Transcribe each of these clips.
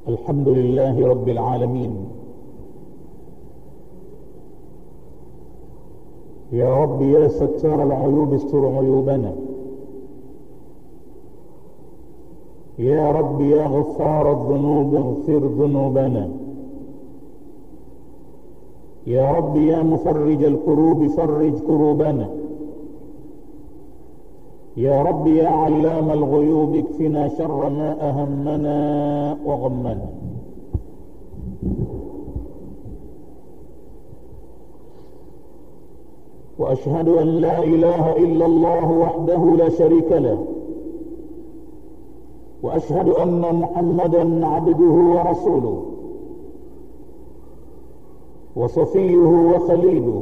الحمد لله رب العالمين يا رب يا ستار العيوب استر عيوبنا يا رب يا غفار الذنوب اغفر ذنوبنا يا رب يا مفرج الكروب فرج كروبنا يا رب يا علام الغيوب اكفنا شر ما أهمنا وغمنا وأشهد أن لا إله إلا الله وحده لا شريك له وأشهد أن محمدا عبده ورسوله وصفيه وخليله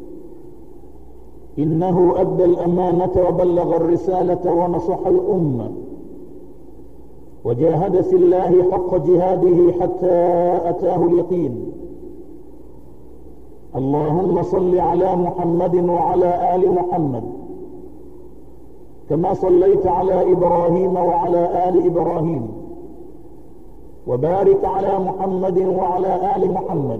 إنه أدى الأمانة وبلغ الرسالة ونصح الأمة وجاهد في الله حق جهاده حتى أتاه اليقين اللهم صل على محمد وعلى آل محمد كما صليت على إبراهيم وعلى آل إبراهيم وبارك على محمد وعلى آل محمد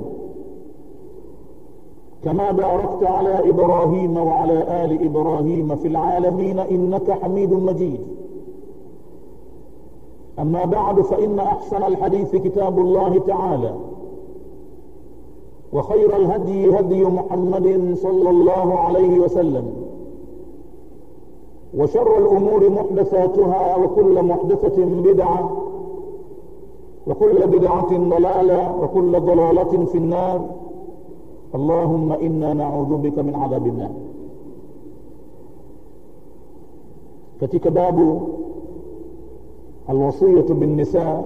كما باركت على إبراهيم وعلى آل إبراهيم في العالمين إنك حميد مجيد أما بعد فإن أحسن الحديث كتاب الله تعالى وخير الهدي هدي محمد صلى الله عليه وسلم وشر الأمور محدثاتها وكل محدثة بدعة وكل بدعة ضلالة وكل ضلالة في النار اللهم إنا نعوذ بك من عذاب النار katika babu alwasiyatu binnisa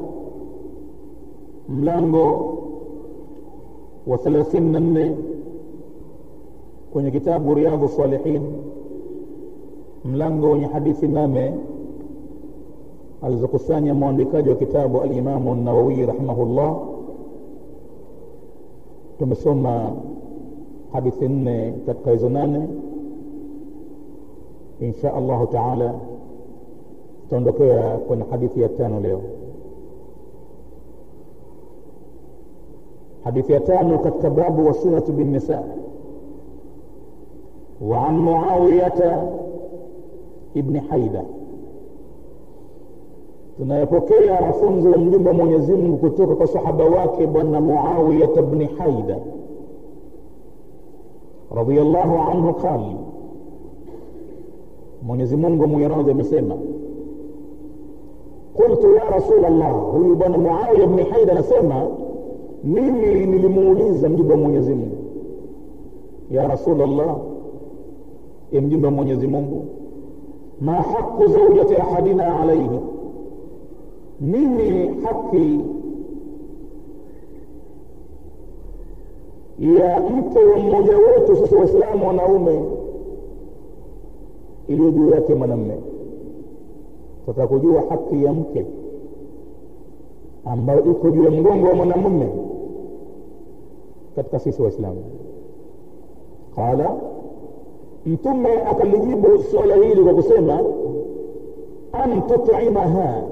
mlango wa 34 kwenye kitabu riyadhu salihin mlango wenye hadithi nane alizokusanya mwandikaji wa kitabu alimamu nawawi rahimahullah tumesoma hadithi nne katika hizo nane insha allahu taala tutaondokea kwenye hadithi ya tano leo hadithi ya tano katika babu wasilatu binnisa وعن معاوية ابن حيدة tunayapokea mafunzo ya mjumbe wa Mwenyezi Mungu kutoka kwa sahaba wake bwana Muawiya ibn Haida radhiyallahu anhu qala Mwenyezi Mungu mwiradhi amesema qultu ya rasul Allah huyu bwana Muawiya ibn Haida anasema mimi nilimuuliza mjumbe wa Mwenyezi Mungu ya rasul Allah ya mjumbe wa Mwenyezi Mungu ma haqu zawjati ahadina alayhi nini haki ya mke wa mmoja wetu sisi waislamu wanaume iliyo juu yake mwanamme tutaka kujua haki ya mke ambayo iko juu ya mgongo wa mwanamume katika sisi waislamu qala mtume akalijibu suala hili kwa kusema an tutimaha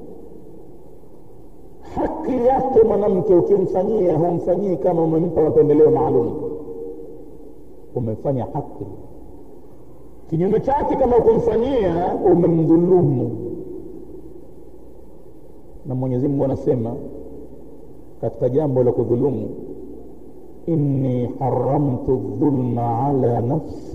haki yake mwanamke ukimfanyia humfanyii kama umempa mapendeleo maalum umefanya haki kinyume chake kama ukumfanyia umemdhulumu na mwenyezi mungu anasema katika jambo la kudhulumu inni haramtu dhulma ala nafsi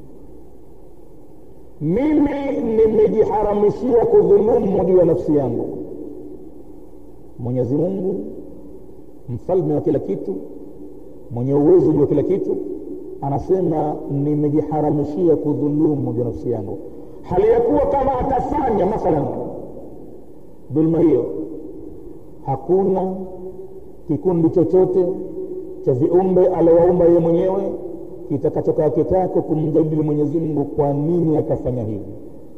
mimi nimejiharamishia kudhulumu juu ya nafsi yangu mwenyezi mungu mfalme wa kila kitu mwenye uwezo juu wa kila kitu anasema nimejiharamishia kudhulumu juu nafsi yangu hali ya kuwa kama atafanya mathalan dhulma hiyo hakuna kikundi chochote cha viumbe aliowaumba yeye mwenyewe kitakachokaa kitako kumjadili mwenyezi mungu kwa nini akafanya hivi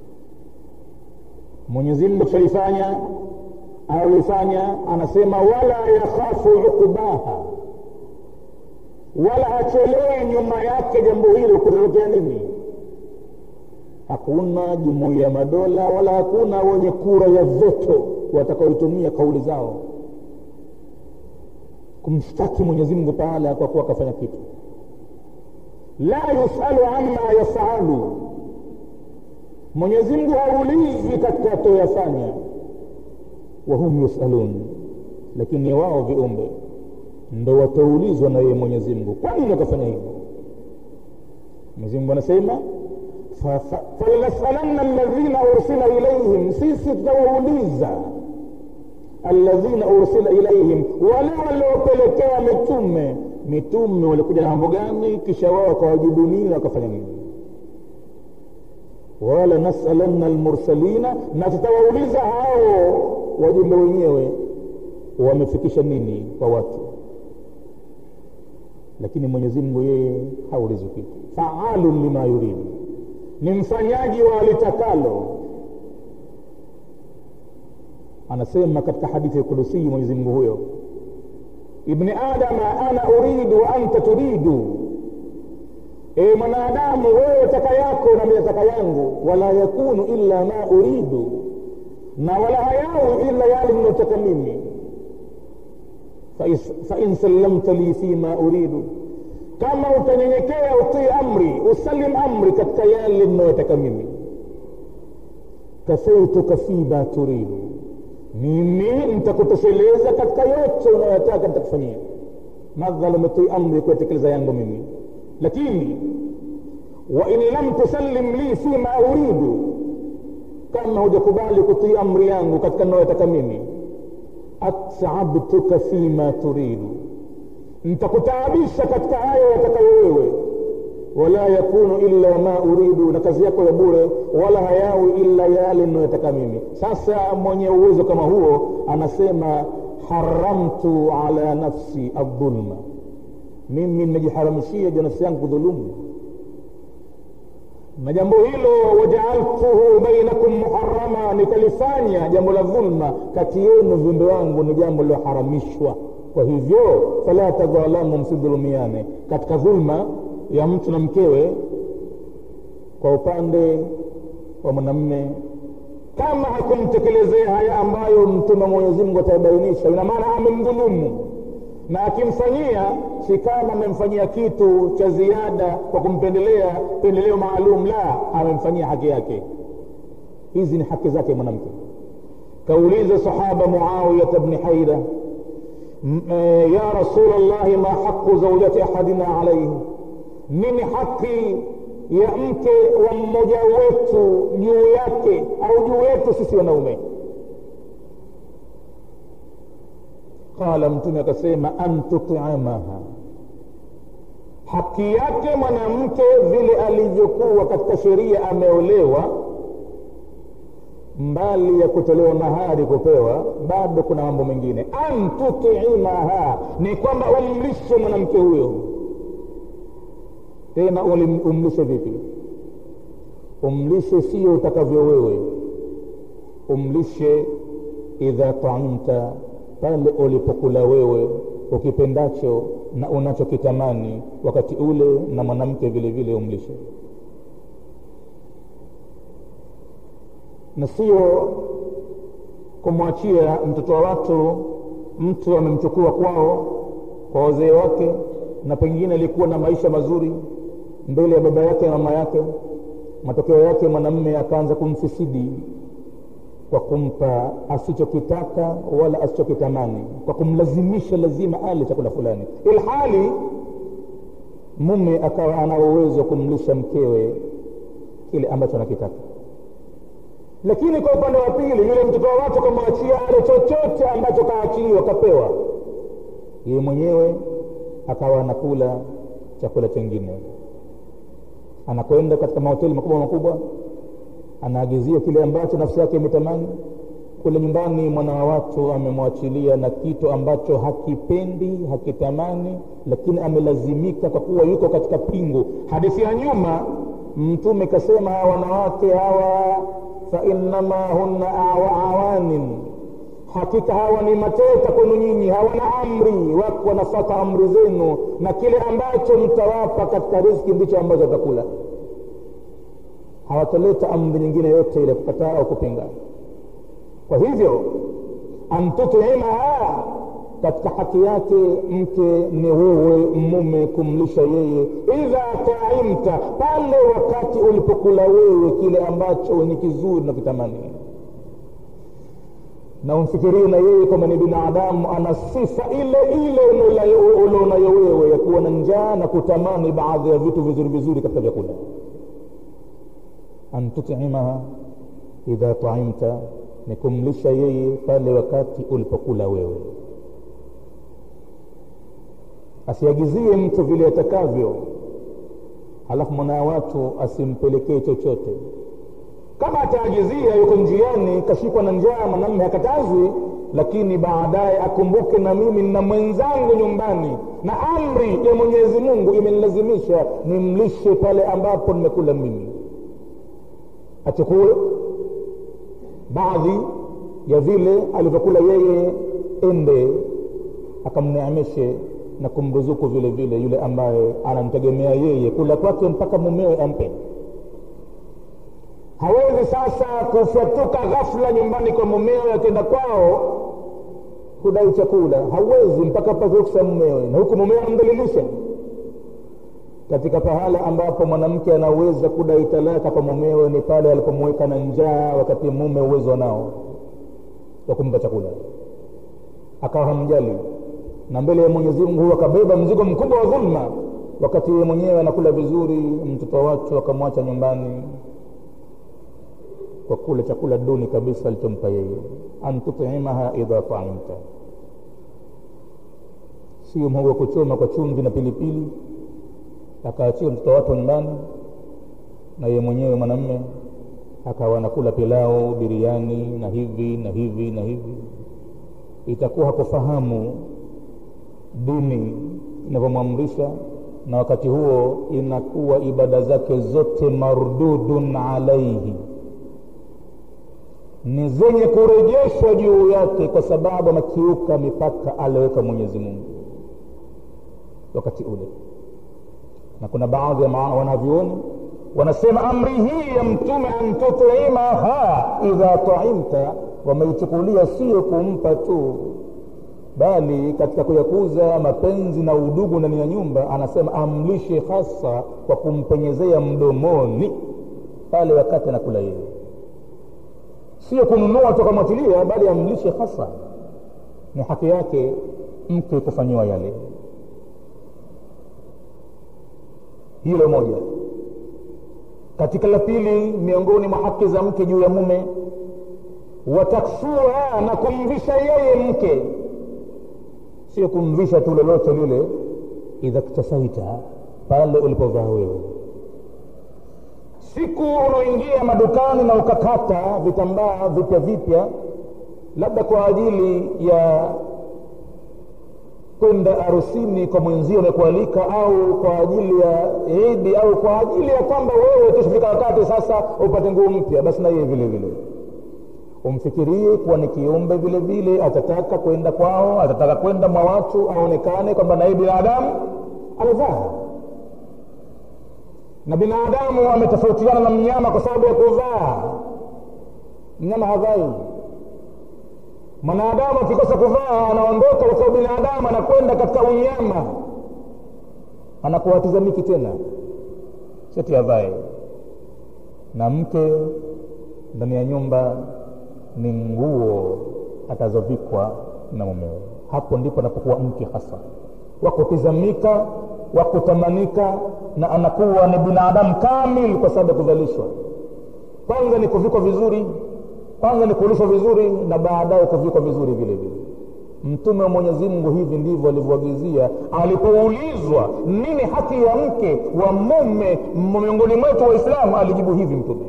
mwenyezi mungu akishalifanya alifanya anasema wala yakhafu uqbaha wala hachelewi nyuma yake jambo hilo kutokea nini hakuna jumuiya ya madola wala hakuna wenye kura ya veto watakaoitumia kauli zao kumshtaki mwenyezi mungu pahala kwa kuwa akafanya kitu la yusalu amma yafalu mwenyezi mungu haulizi katika atoyafanya wahum yusalun lakini wao viumbe ndo wataulizwa na yeye mwenyezi mungu kwa nini wakafanya hivyo mwenyezi mungu anasema falanasalanna alladhina ursila ilaihim sisi tutawauliza alladhina ursila ilaihim wale waliopelekewa mitume mitume walikuja na mambo gani kisha wao wakawajibu nini wakafanya nini wala nasalanna almursalina na tutawauliza hao wajumbe wenyewe wamefikisha nini kwa watu lakini mwenyezi mungu yeye haulizi kitu faalun lima yuridu ni mfanyaji wa alitakalo anasema katika hadithi ya kudusii mwenyezi mungu huyo ibni adama ana uridu wa anta turidu e mwanadamu wewe taka yako na mimi taka yangu wala yakunu illa ma uridu na wala hayawi ila yale ninayotaka mimi fain sallamta li fima uridu kama utanyenyekea utii amri usalim amri katika yale ninayotaka mimi kafaituka fima turidu mimi nitakutosheleza katika yote unayotaka nitakufanyia madhal umetii amri kuyatekeleza yangu mimi lakini wain lam tusallim li fima uridu kama hujakubali kutii amri yangu katika ninayotaka mimi atabtuka fima turidu nitakutaabisha katika hayo yatakayo wewe wala yakunu illa ma uridu na kazi yako ya bure wala hayawi illa yale ninayotaka mimi sasa mwenye uwezo kama huo anasema haramtu ala nafsi aldhulma mimi nimejiharamishia juu nafsi yangu kudhulumu na jambo hilo wajaaltuhu bainakum muharama nikalifanya jambo la dhulma kati yenu viumbe wangu ni jambo liloharamishwa kwa hivyo fala tadhalamu msidhulumiane katika dhulma ya mtu na mkewe kwa upande wa mwanamme kama hakumtekelezea haya ambayo mtume mwenyezi mungu atayabainisha ina maana amemdhulumu na akimfanyia si kama amemfanyia kitu cha ziada kwa kumpendelea pendeleo maalum la amemfanyia haki yake hizi ni haki zake mwanamke kauliza sahaba muawiyata bni haida ya rasul llahi ma haqu zaujati ahadina alaihi nini haki ya mke wa mmoja wetu juu yake au juu yetu sisi wanaume qala mtume akasema an tutimaha haki yake mwanamke vile alivyokuwa katika sheria ameolewa mbali ya kutolewa mahari kupewa bado kuna mambo mengine an tutimaha ni kwamba umlishe mwanamke huyo tena umlishe vipi umlishe sio utakavyo wewe umlishe idha taamta pale ulipokula wewe ukipendacho na unachokitamani wakati ule na mwanamke vile vile umlishe na sio kumwachia mtoto wa watu mtu amemchukua kwao kwa wazee wake na pengine alikuwa na maisha mazuri mbele ya baba yake na mama yake matokeo yake mwanamme akaanza kumfisidi kwa kumpa asichokitaka wala asichokitamani kwa kumlazimisha lazima ale chakula fulani ilhali mume akawa ana uwezo wa kumlisha mkewe kile ambacho anakitaka lakini kwa upande wa pili yule mtoto wa watu kamwachia ale chochote ambacho kaachiliwa kapewa yeye mwenyewe akawa anakula chakula chengine anakwenda katika mahoteli makubwa makubwa anaagizia kile ambacho nafsi yake imetamani kule nyumbani mwana wa watu amemwachilia na kitu ambacho hakipendi hakitamani lakini amelazimika kwa kuwa yuko katika pingu hadithi ya nyuma mtume kasema hawa wanawake hawa fainnama hunna awanin hakika hawa ni mateka kwenu nyinyi hawana amri wako wanafata amri zenu na kile ambacho mtawapa katika riski ndicho ambacho watakula hawataleta amri nyingine yote ile kukataa au kupinga kwa hivyo antutimaha katika haki yake mke ni wewe mume kumlisha yeye idha taimta pale wakati ulipokula wewe kile ambacho ni kizuri na kitamani na umfikirie na yeye kwamba ni binadamu ana sifa ile ile ulionayo wewe ya kuwa na njaa na kutamani baadhi ya vitu vizuri vizuri katika vyakula an tutimaha idha taimta ni kumlisha yeye pale wakati ulipokula wewe asiagizie mtu vile atakavyo halafu mwana watu asimpelekee chochote kama ataagizia yuko njiani kashikwa na njaa mwanamme hakatazwi lakini baadaye akumbuke na mimi na mwenzangu nyumbani na amri ya mwenyezi mungu imenilazimisha nimlishe pale ambapo nimekula mimi achukue baadhi ya vile alivyokula yeye ende akamneemeshe na kumruzuku vile vile yule ambaye anamtegemea yeye kula kwake mpaka mumewe ampe hawezi sasa kufyatuka ghafla nyumbani kwa mumewe akienda kwao kudai chakula hawezi mpaka pate ruksa mumewe na huku mumewe anamdhalilisha katika pahala ambapo mwanamke anaweza kudai talaka kwa mumewe ni pale alipomweka na njaa wakati mume uwezo nao wa kumpa chakula akawa hamjali na mbele ya mwenyezi mungu akabeba mzigo mkubwa wa dhulma wakati yeye mwenyewe anakula vizuri mtoto wa watu akamwacha nyumbani kwa kula chakula duni kabisa alichompa yeye an tutimaha idha taimta sio mhogo wa kuchoma kwa chumvi na pilipili akaachia mtoto watu nyumbani na yeye mwenyewe mwanamme akawa anakula pilau biriani na hivi na hivi na hivi itakuwa hakufahamu dini inavyomwamrisha na wakati huo inakuwa ibada zake zote mardudun alaihi ni zenye kurejeshwa juu yake kwa sababu amekiuka mipaka aliyoweka mwenyezi mungu wakati ule na kuna baadhi ya wanavyuoni wanasema amri hii ya mtume an tutimaha idha taimta wameichukulia sio kumpa tu bali katika kuyakuza mapenzi na udugu ndani ya nyumba anasema amlishe hasa kwa kumpenyezea mdomoni pale wakati anakula yeye sio kununua tukamwatilia bali amlishe hasa ni haki yake mke kufanyiwa yale hilo moja katika la pili miongoni mwa haki za mke juu ya mume wataksuha na kumvisha yeye mke sio kumvisha tu lolote lile idha ktasaita pale ulipovaa wewe siku unaoingia madukani na ukakata vitambaa vipya vipya labda kwa ajili ya kwenda harusini kwa mwenzio umekualika au kwa ajili ya idi au kwa ajili ya kwamba wewe tushifika wakati sasa upate nguo mpya basi na yeye vile vile umfikirie kuwa ni kiumbe vile vile atataka kwenda kwao atataka kwenda mwa watu aonekane kwamba naye binadamu amevaa na binadamu ametofautiana na mnyama kwa sababu ya kuvaa mnyama havai mwanadamu akikosa kuvaa anaondoka kwa sababu binadamu anakwenda katika unyama anakuwa hatizamiki tena sheti avae na mke ndani ya nyumba ni nguo atazovikwa na mumewe hapo ndipo anapokuwa mke hasa wakutizamika wakutamanika na anakuwa ni binadamu kamil kwa sababu ya kuvalishwa kwanza ni kuvikwa vizuri kwanza ni kulishwa vizuri na baadaye kuvikwa vizuri vile vile mtume wa mwenyezi mungu hivi ndivyo alivyoagizia alipoulizwa nini haki ya mke wa mume miongoni mwetu waislamu alijibu hivi mtume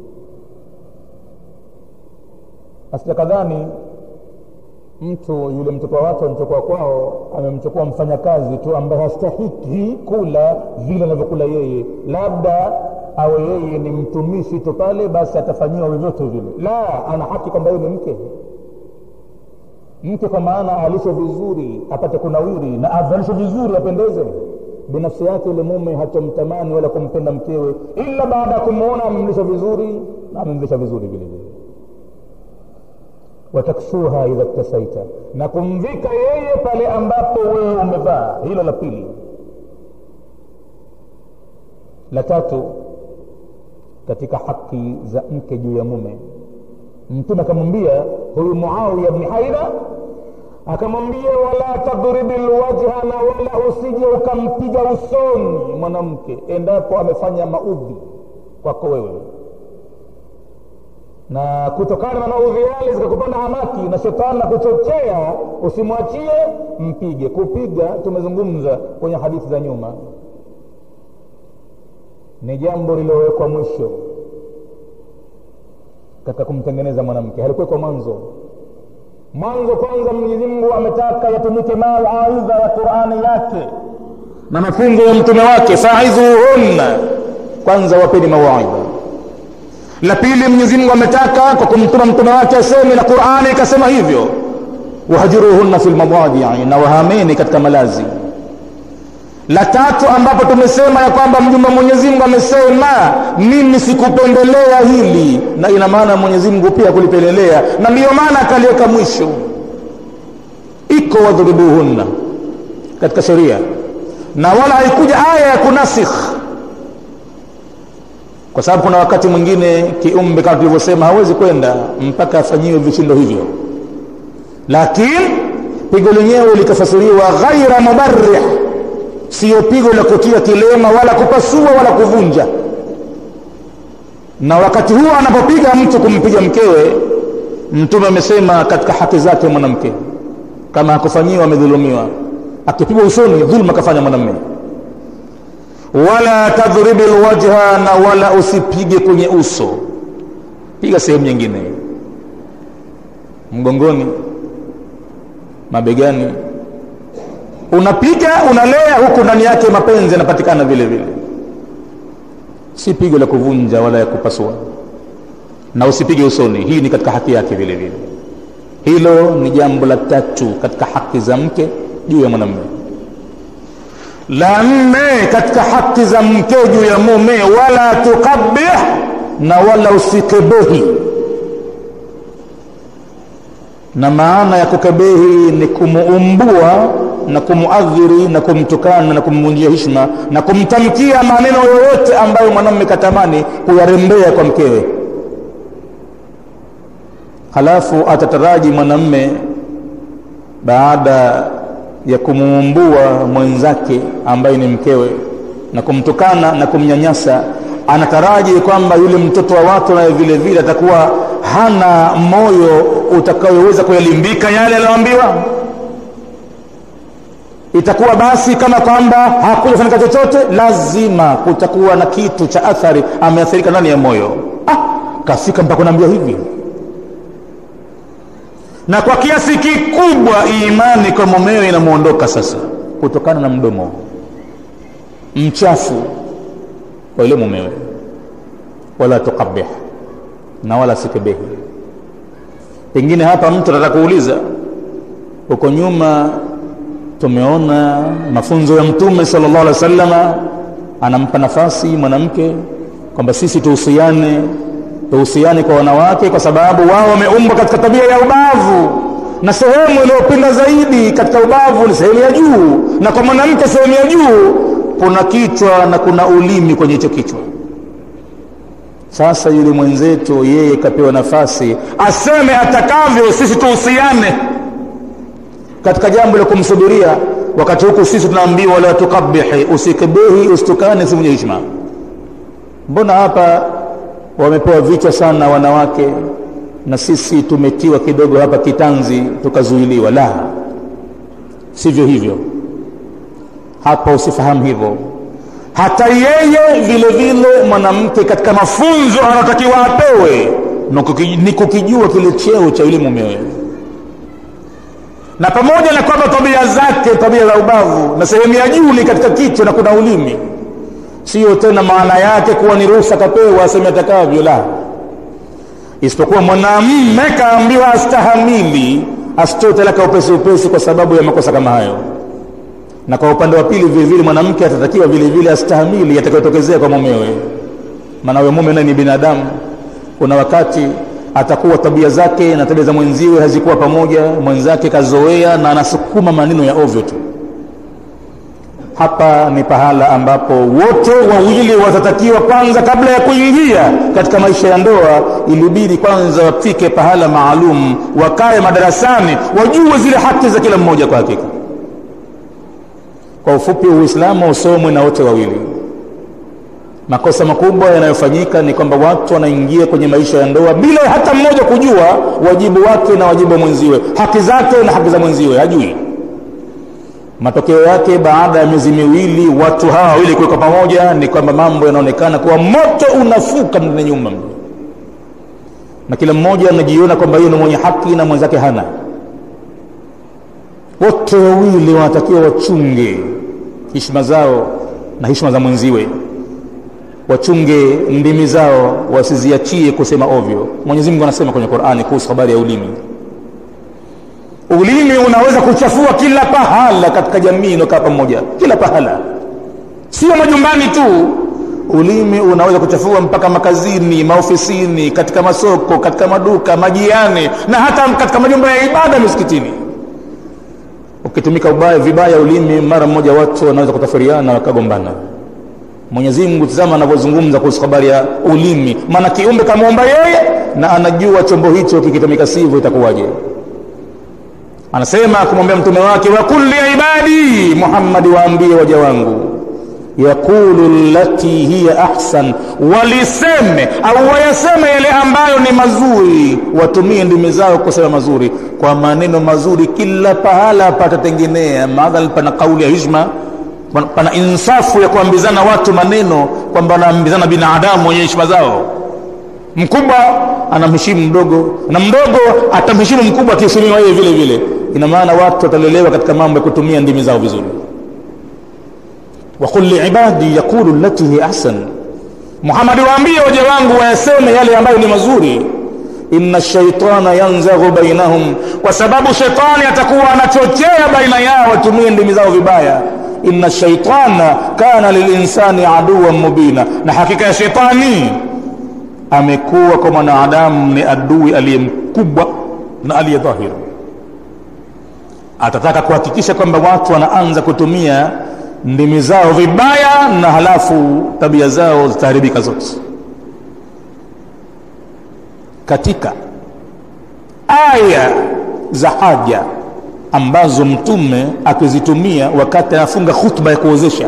asijakadhani mtu yule mtoto wa watu amchukua kwao amemchukua mfanyakazi tu ambaye hastahiki kula vile anavyokula yeye labda awe yeye ni mtumishi tu pale basi atafanyiwa vyovyote vile la ana haki kwamba yeye ni mke mke kwa maana alishwe vizuri apate kunawiri na avalishwe vizuri apendeze binafsi yake yule mume hatomtamani wala kumpenda mkewe ila baada ya kumwona amemlisha vizuri na amemvisha vizuri vile vile wataksuha idha ktasaita na kumvika yeye pale ambapo wewe umevaa hilo la pili la tatu katika haki za mke juu ya mume mtume akamwambia huyu muawiya bni haidha akamwambia wala tadribi lwajha na wala usije ukampiga usoni mwanamke endapo amefanya maudhi kwako wewe na kutokana na maudhi yale zikakupanda hamaki na shetani na kuchochea usimwachie mpige kupiga tumezungumza kwenye hadithi za nyuma ni jambo lililowekwa mwisho katika kumtengeneza mwanamke halikuwekwa mwanzo mwanzo kwanza mwenyezi mungu ametaka yatumike mawaidha ya qurani yake na mafunzo ya mtume wake faidhuhunna kwanza wapeni mawaidha la pili mwenyezi mungu ametaka kwa kumtuma mtume wake aseme na qurani ikasema hivyo wahajiruhunna fi lmadajii na wahameni katika malazi la tatu ambapo tumesema ya kwamba mjumbe mwenyezi mungu amesema mimi sikupendelea hili na ina maana mwenyezi mungu pia kulipendelea na ndiyo maana akaliweka mwisho iko wadhuribuhunna katika sheria na wala haikuja aya ya kunasikh kwa sababu kuna wakati mwingine kiumbe kama tulivyosema hawezi kwenda mpaka afanyiwe vishindo hivyo lakini pigo lenyewe likafasiriwa ghaira mubarrih siyo pigo la kutia kilema wala kupasua wala kuvunja na wakati huo anapopiga mtu kumpiga mkewe mtume amesema katika haki zake mwanamke kama hakufanyiwa amedhulumiwa akipigwa usoni dhulma kafanya mwanamme wala tadhribi lwajha na wala usipige kwenye uso piga sehemu nyingine mgongoni mabegani unapiga unalea huku ndani yake mapenzi yanapatikana vile vile si pigo la kuvunja wala ya kupasua na usipige usoni hii ni katika haki yake vile vile hilo ni jambo la tatu katika haki za mke juu ya mwanamume la nne katika haki za mke juu ya mume wala tukabih na wala usikebehi na maana ya kukebehi ni kumuumbua na kumuadhiri na kumtukana na kumvunjia hishma na kumtamkia maneno yoyote ambayo mwanamume katamani kuyarembea kwa mkewe halafu atataraji mwanamme baada ya kumuumbua mwenzake ambaye ni mkewe na kumtukana na kumnyanyasa anataraji kwamba yule mtoto wa watu naye vile vile atakuwa hana moyo utakayoweza kuyalimbika yale aliyoambiwa itakuwa basi kama kwamba hakujafanyika chochote lazima kutakuwa na kitu cha athari ameathirika ndani ya moyo ah, kafika mpaka kunaambia hivi na kwa kiasi kikubwa imani kwa mumewe inamwondoka sasa kutokana na mdomo mchafu kwa yule mumewe wala tukabih na wala sikebehi pengine hapa mtu anataka kuuliza huko nyuma tumeona mafunzo ya mtume sallallahu alaihi wasallama anampa nafasi mwanamke kwamba sisi tuhusiane tuhusiane kwa wanawake kwa sababu wao wameumbwa katika tabia ya ubavu na sehemu iliyopinda zaidi katika ubavu ni sehemu ya juu na kwa mwanamke sehemu ya juu kuna kichwa na kuna ulimi kwenye hicho kichwa sasa yule mwenzetu yeye kapewa nafasi aseme atakavyo sisi tuhusiane katika jambo la kumsubiria wakati huku sisi tunaambiwa la tukabihi usikebehi usitukane si mwenye hishma mbona hapa wamepewa vichwa sana wanawake na sisi tumetiwa kidogo hapa kitanzi tukazuiliwa la sivyo hivyo hapa usifahamu hivyo hata yeye vile vile mwanamke katika mafunzo anatakiwa apewe ni kukijua kile cheo cha yule mumewe na pamoja na kwamba tabia zake tabia za ubavu na sehemu ya juu ni katika kichwa na kuna ulimi sio tena maana yake kuwa ni ruhusa kapewa aseme atakavyo la isipokuwa mwanamme kaambiwa astahamili asitoe talaka upesi upesi kwa sababu ya makosa kama hayo na kwa upande wa pili vile vile mwanamke atatakiwa vile vile astahamili yatakayotokezea kwa mumewe maana huyo mume naye ni binadamu kuna wakati atakuwa tabia zake na tabia za mwenziwe hazikuwa pamoja mwenzake kazoea na anasukuma maneno ya ovyo tu hapa ni pahala ambapo wote wawili watatakiwa kwanza kabla ya kuingia katika maisha ya ndoa ilibidi kwanza wafike pahala maalum wakae madarasani wajue zile haki za kila mmoja kwa hakika kwa ufupi uislamu usomwe na wote wawili makosa makubwa yanayofanyika ni kwamba watu wanaingia kwenye maisha ya ndoa bila hata mmoja kujua wajibu wake na wajibu wa mwenziwe haki zake na haki za mwenziwe hajui matokeo yake baada ya miezi miwili watu hawa wawili kuwekwa pamoja ni kwamba mambo yanaonekana kuwa moto unafuka ndani ya nyumba na kila mmoja anajiona kwamba yeye ni mwenye haki na mwenzake hana wote wawili wanatakiwa wachunge heshima zao na heshima za mwenziwe wachunge ndimi zao wasiziachie kusema ovyo mwenyezi mungu anasema kwenye qurani kuhusu habari ya ulimi ulimi unaweza kuchafua kila pahala katika jamii inayokaa pamoja kila pahala sio majumbani tu ulimi unaweza kuchafua mpaka makazini maofisini katika masoko katika maduka majiani na hata katika majumba ya ibada misikitini ukitumika ubaya vibaya ulimi mara mmoja watu wanaweza kutafuriana wakagombana mwenyezi mungu tizama anavyozungumza kuhusu habari ya ulimi maana kiumbe kamwomba yeye na anajua chombo hicho kikitumika sivyo itakuwaje anasema kumwambia mtume wake wakul liibadi muhammadi waambie waja wangu yaqulu lati hiya ahsan waliseme au wayaseme yale ambayo ni mazuri watumie ndimi zao kusema mazuri kwa maneno mazuri kila pahala patatengenea madhal pana kauli ya hishma pana insafu ya kuambizana watu maneno kwamba wanaambizana binadamu wenye heshima zao mkubwa anamheshimu mdogo na mdogo atamheshimu mkubwa akiheshimiwa yeye vile vile ina maana watu watalelewa katika mambo ya kutumia ndimi zao vizuri waqul liibadi yaqulu lati hi ahsan muhamadi waambie waja wangu wayaseme yale ambayo ni mazuri inna shaitana yanzaghu bainahum kwa sababu shetani atakuwa anachochea baina yao watumie ndimi zao vibaya inna shaitana kana lilinsani aduwan mubina na hakika ya shetani amekuwa kwa mwanadamu ni adui aliye mkubwa na aliye dhahiri atataka kuhakikisha kwamba watu wanaanza kutumia ndimi zao vibaya na halafu tabia zao zitaharibika zote katika aya za haja ambazo mtume akizitumia wakati anafunga khutba ya kuozesha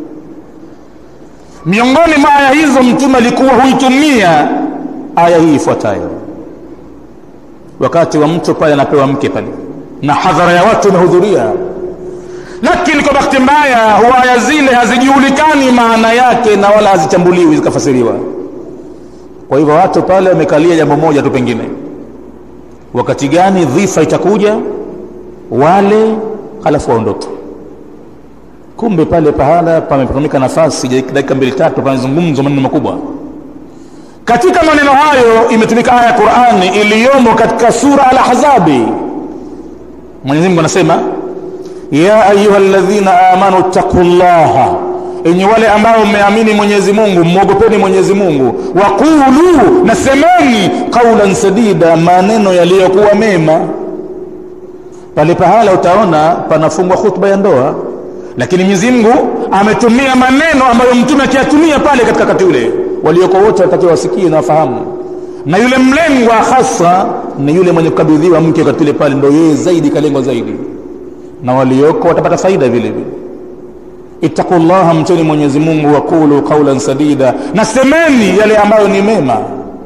miongoni mwa aya hizo mtume alikuwa huitumia aya hii ifuatayo wakati wa mtu pale anapewa mke pale na hadhara ya watu imehudhuria lakini kwa bahati mbaya huwa aya zile hazijulikani maana yake na wala hazichambuliwi zikafasiriwa kwa hivyo watu pale wamekalia jambo moja tu pengine wakati gani dhifa itakuja wale halafu waondoke kumbe pale pahala pametumika nafasi dakika mbili tatu panazungumzwa maneno makubwa katika maneno hayo imetumika aya ya qurani iliyomo katika sura al-ahzabi mwenyezi mungu anasema ya ayuha ladhina amanu ttaqu llaha enye wale ambao mmeamini mwenyezi mungu mwogopeni mwenyezi mungu waqulu na semeni qaulan sadida maneno yaliyokuwa mema pale pahala utaona panafungwa khutba ya ndoa lakini mwenyezi mungu ametumia maneno ambayo mtume akiyatumia pale katika wakati ule walioko wote watakiwa wasikie na wafahamu na yule mlengwa hasa ni yule mwenye kukabidhiwa mke wakati ule pale ndo yeye zaidi kalengwa zaidi na walioko watapata faida vile vile ittaqu llaha mcheni mwenyezi mungu waqulu qaulan sadida na semeni yale ambayo ni mema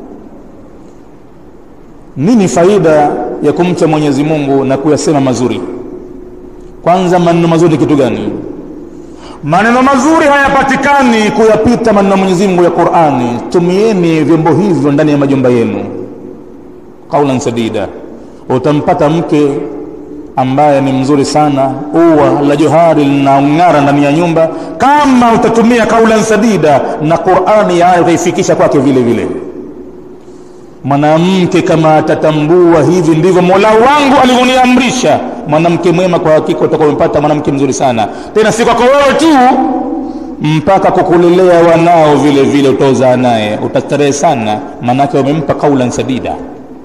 nini faida ya kumcha mwenyezi mungu na kuyasema mazuri kwanza maneno mazuri ni kitu gani maneno mazuri hayapatikani kuyapita maneno ya mwenyezi mungu ya qurani tumieni vyombo hivyo ndani ya majumba yenu qaulan sadida utampata mke ambaye ni mzuri sana ua la johari linaong'ara ndani ya nyumba kama utatumia kaulan sadida na qurani yayo utaifikisha kwake vile vile mwanamke kama atatambua hivi ndivyo mola wangu alivyoniamrisha mwanamke mwema kwa hakika utakuwa umepata mwanamke mzuri sana tena si kwako wewe tu mpaka kukulelea wanao vile vile utaozaa naye utastarehe sana maanake wamempa kaulan sadida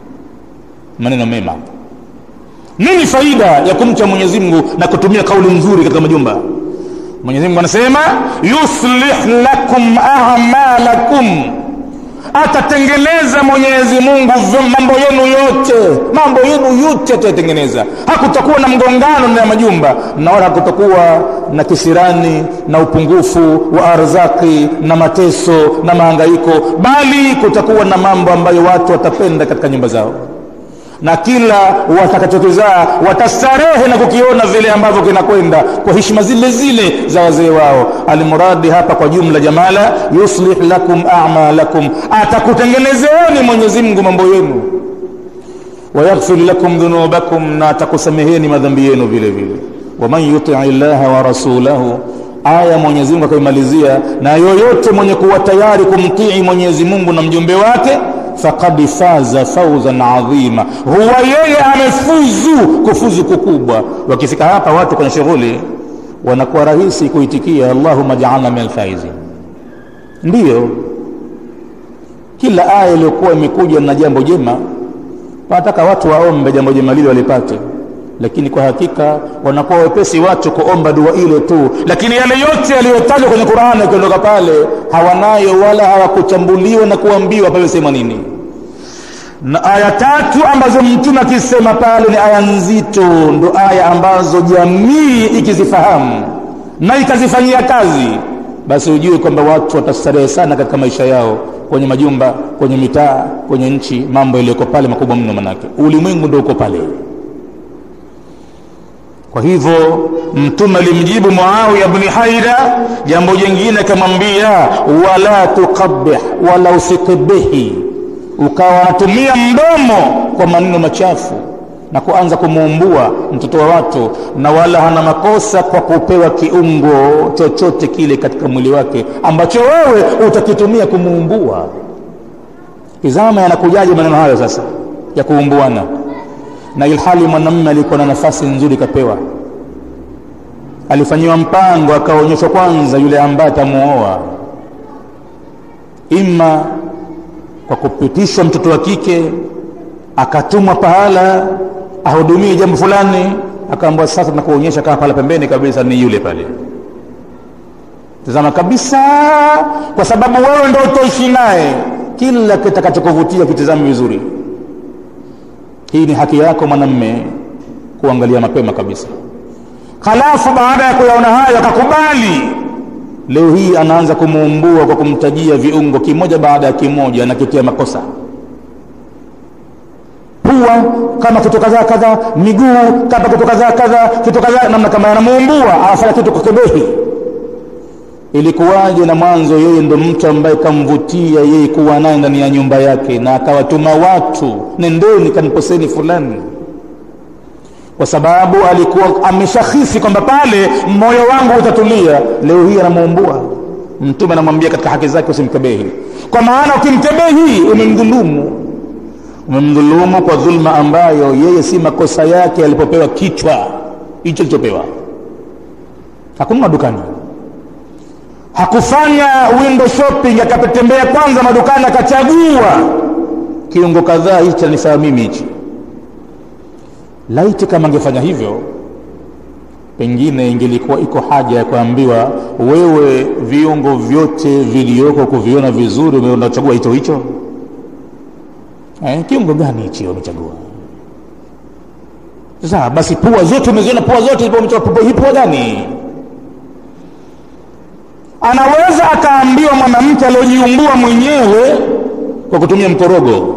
maneno mema nini faida ya kumcha mwenyezi mungu na kutumia kauli nzuri katika majumba mwenyezi mungu anasema yuslih lakum amalakum atatengeneza mwenyezi mungu mambo yenu yote mambo yenu yote atayatengeneza hakutakuwa na mgongano na majumba na wala hakutakuwa na kisirani na upungufu wa arzaki na mateso na mahangaiko bali kutakuwa na mambo ambayo watu watapenda katika nyumba zao na kila watakachokizaa watastarehe na kukiona vile ambavyo kinakwenda kwa heshima zile zile za wazee wao almuradi hapa kwa jumla jamala yuslih lakum amalakum atakutengenezeeni mwenyezi mungu mambo yenu wayaghfir lakum dhunubakum na atakusameheni madhambi yenu vile vile waman yutii llaha wa rasulahu aya mwenyezi mungu akaimalizia na yoyote mwenye kuwa tayari kumtii mwenyezi mungu na mjumbe wake faqad faza fauzan adhima huwa yeye amefuzu kufuzu kukubwa wakifika hapa watu kwenye shughuli wanakuwa rahisi kuitikia allahuma jaalna min alfaizin ndiyo kila aya iliyokuwa imekuja na jambo jema wanataka watu waombe jambo jema lile walipate lakini kwa hakika wanakuwa wepesi watu kuomba dua ile tu lakini yale yote yaliyotajwa kwenye qurani yakiondoka pale hawanayo wala hawakuchambuliwa na kuambiwa pamesema nini na aya tatu ambazo mtume akisema pale ni aya nzito ndo aya ambazo jamii ikizifahamu na ikazifanyia kazi basi ujue kwamba watu watastarehe sana katika maisha yao kwenye majumba kwenye mitaa kwenye nchi mambo yaliyoko pale makubwa mno manake ulimwengu ndo uko pale kwa hivyo mtume alimjibu muawiya bni haida jambo jingine akamwambia wala tuqabih wala usikibihi ukawa unatumia mdomo kwa maneno machafu na kuanza kumuumbua mtoto wa watu na wala hana makosa kwa kupewa kiungo chochote kile katika mwili wake ambacho wewe utakitumia kumuumbua tizama yanakujaje maneno hayo sasa ya kuumbuana na ilhali mwanamume alikuwa na nafasi nzuri kapewa alifanyiwa mpango akaonyeshwa kwanza yule ambaye atamuoa ima kwa kupitishwa mtoto wa kike akatumwa pahala ahudumie jambo fulani akaambiwa sasa tunakuonyesha kama pala pembeni kabisa ni yule pale tazama kabisa kwa sababu wewe ndo utaishi naye kila kitakachokuvutia kitizame vizuri hii ni haki yako mwanamme kuangalia mapema kabisa halafu baada ya kuyaona hayo akakubali leo hii anaanza kumuumbua kwa kumtajia viungo kimoja baada ya kimoja anakitia makosa pua kama kitu kadhaa kadhaa miguu kama kitu kadhaa kadhaa kitu kadhaa namna kama yanamuumbua anafanya kitu kwa kebehi ilikuwaje na mwanzo yeye ndo mtu ambaye kamvutia yeye kuwa naye ndani ya nyumba yake na akawatuma watu nendeni kamposeni fulani kwa sababu alikuwa ameshahisi kwamba pale moyo wangu utatulia leo hii anamuumbua mtume anamwambia katika haki zake usimkebehi kwa maana ukimkebehi umemdhulumu umemdhulumu kwa dhulma ambayo yeye si makosa yake alipopewa kichwa hicho alichopewa hakununua dukani hakufanya window shopping akatembea kwanza madukani akachagua kiungo kadhaa hichi anifaa mimi hichi laiti kama angefanya hivyo pengine ingelikuwa iko haja ya kuambiwa wewe viungo vyote vilioko kuviona vizuri unachagua hicho hicho eh, kiungo gani hichi umechagua sasa basi pua zote umeziona pua zote hii pua gani anaweza akaambiwa mwanamke aliojiumbua mwenyewe kwa kutumia mkorogo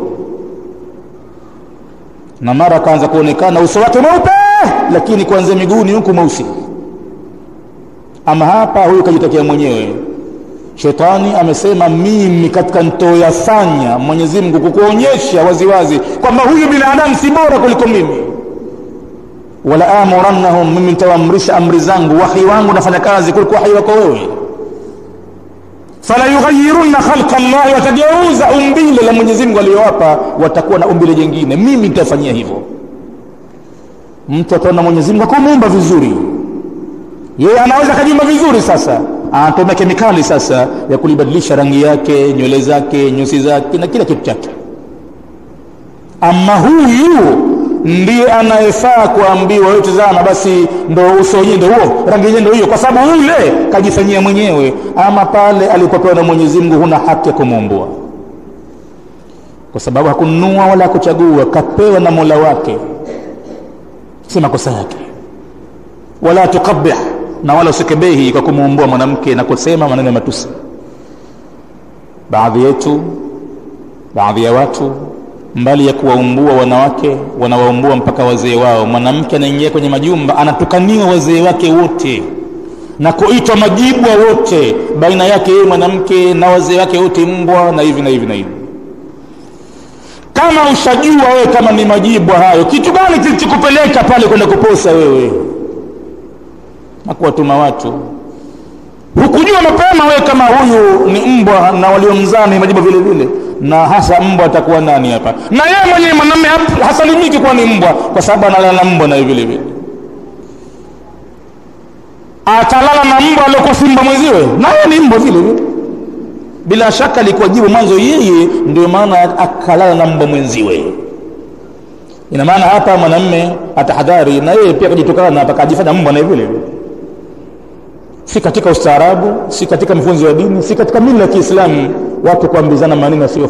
na mara akaanza kuonekana uso wake mweupe lakini kuanzia miguuni huku mweusi ama hapa huyu kajitokea mwenyewe shetani amesema mimi katika ntoyafanya mwenyezi mungu kukuonyesha waziwazi kwamba huyu binadamu si bora kuliko mimi wala amurannahum mimi nitawaamrisha amri zangu wahi wangu nafanya kazi kuliko wahi wako wewe fala yughayirunna khalqa llahi watageuza umbile la mwenyezi mungu aliyowapa watakuwa na umbile jingine mimi nitafanyia hivyo mtu ataona mwenyezi mungu akumuumba vizuri yeye anaweza akajiumba vizuri sasa anatumia kemikali sasa ya kulibadilisha rangi yake nywele zake nyusi zake na kila kitu chake ama huyu ndiye anayefaa kuambiwa wewe tazama basi ndo uso wenyewe ndo huo rangi yenyewe ndo hiyo kwa sababu yule kajifanyia mwenyewe ama pale alipopewa na mwenyezi mungu huna haki ya kumuumbua kwa sababu hakununua wala hakuchagua kapewa na mola wake si makosa yake wala tukabih na wala usikebehi kwa kumuumbua mwanamke na kusema maneno ya matusi baadhi yetu baadhi ya watu mbali ya kuwaumbua wanawake wanawaumbua mpaka wazee wao mwanamke anaingia kwenye majumba anatukaniwa wazee wake wote na kuitwa majibwa wote baina yake yeye mwanamke na wazee wake wote mbwa na hivi na hivi na hivi kama ushajua wewe kama ni majibwa hayo kitu gani kilichokupeleka pale kwenda kuposa wewe na kuwatuma watu hukujua mapema wewe kama huyu ni mbwa na waliomzaa ni majibwa vile vile na hasa mbwa atakuwa nani hapa na yeye mwenyewe mwanamume hasalimiki kuwa ni mbwa kwa sababu analala na mbwa naye vile vile atalala na mbwa aliokuwa simba mwenziwe naye ni mbwa vile vile bila shaka alikuwa jibu mwanzo yeye ndio maana akalala na mbwa mwenziwe ina maana hapa mwanamme atahadhari na yeye pia akajitokana na akajifanya mbwa naye vile vile si katika ustaarabu si katika mafunzo ya dini si katika mila ya kiislamu watu kuambizana maneno yasiyo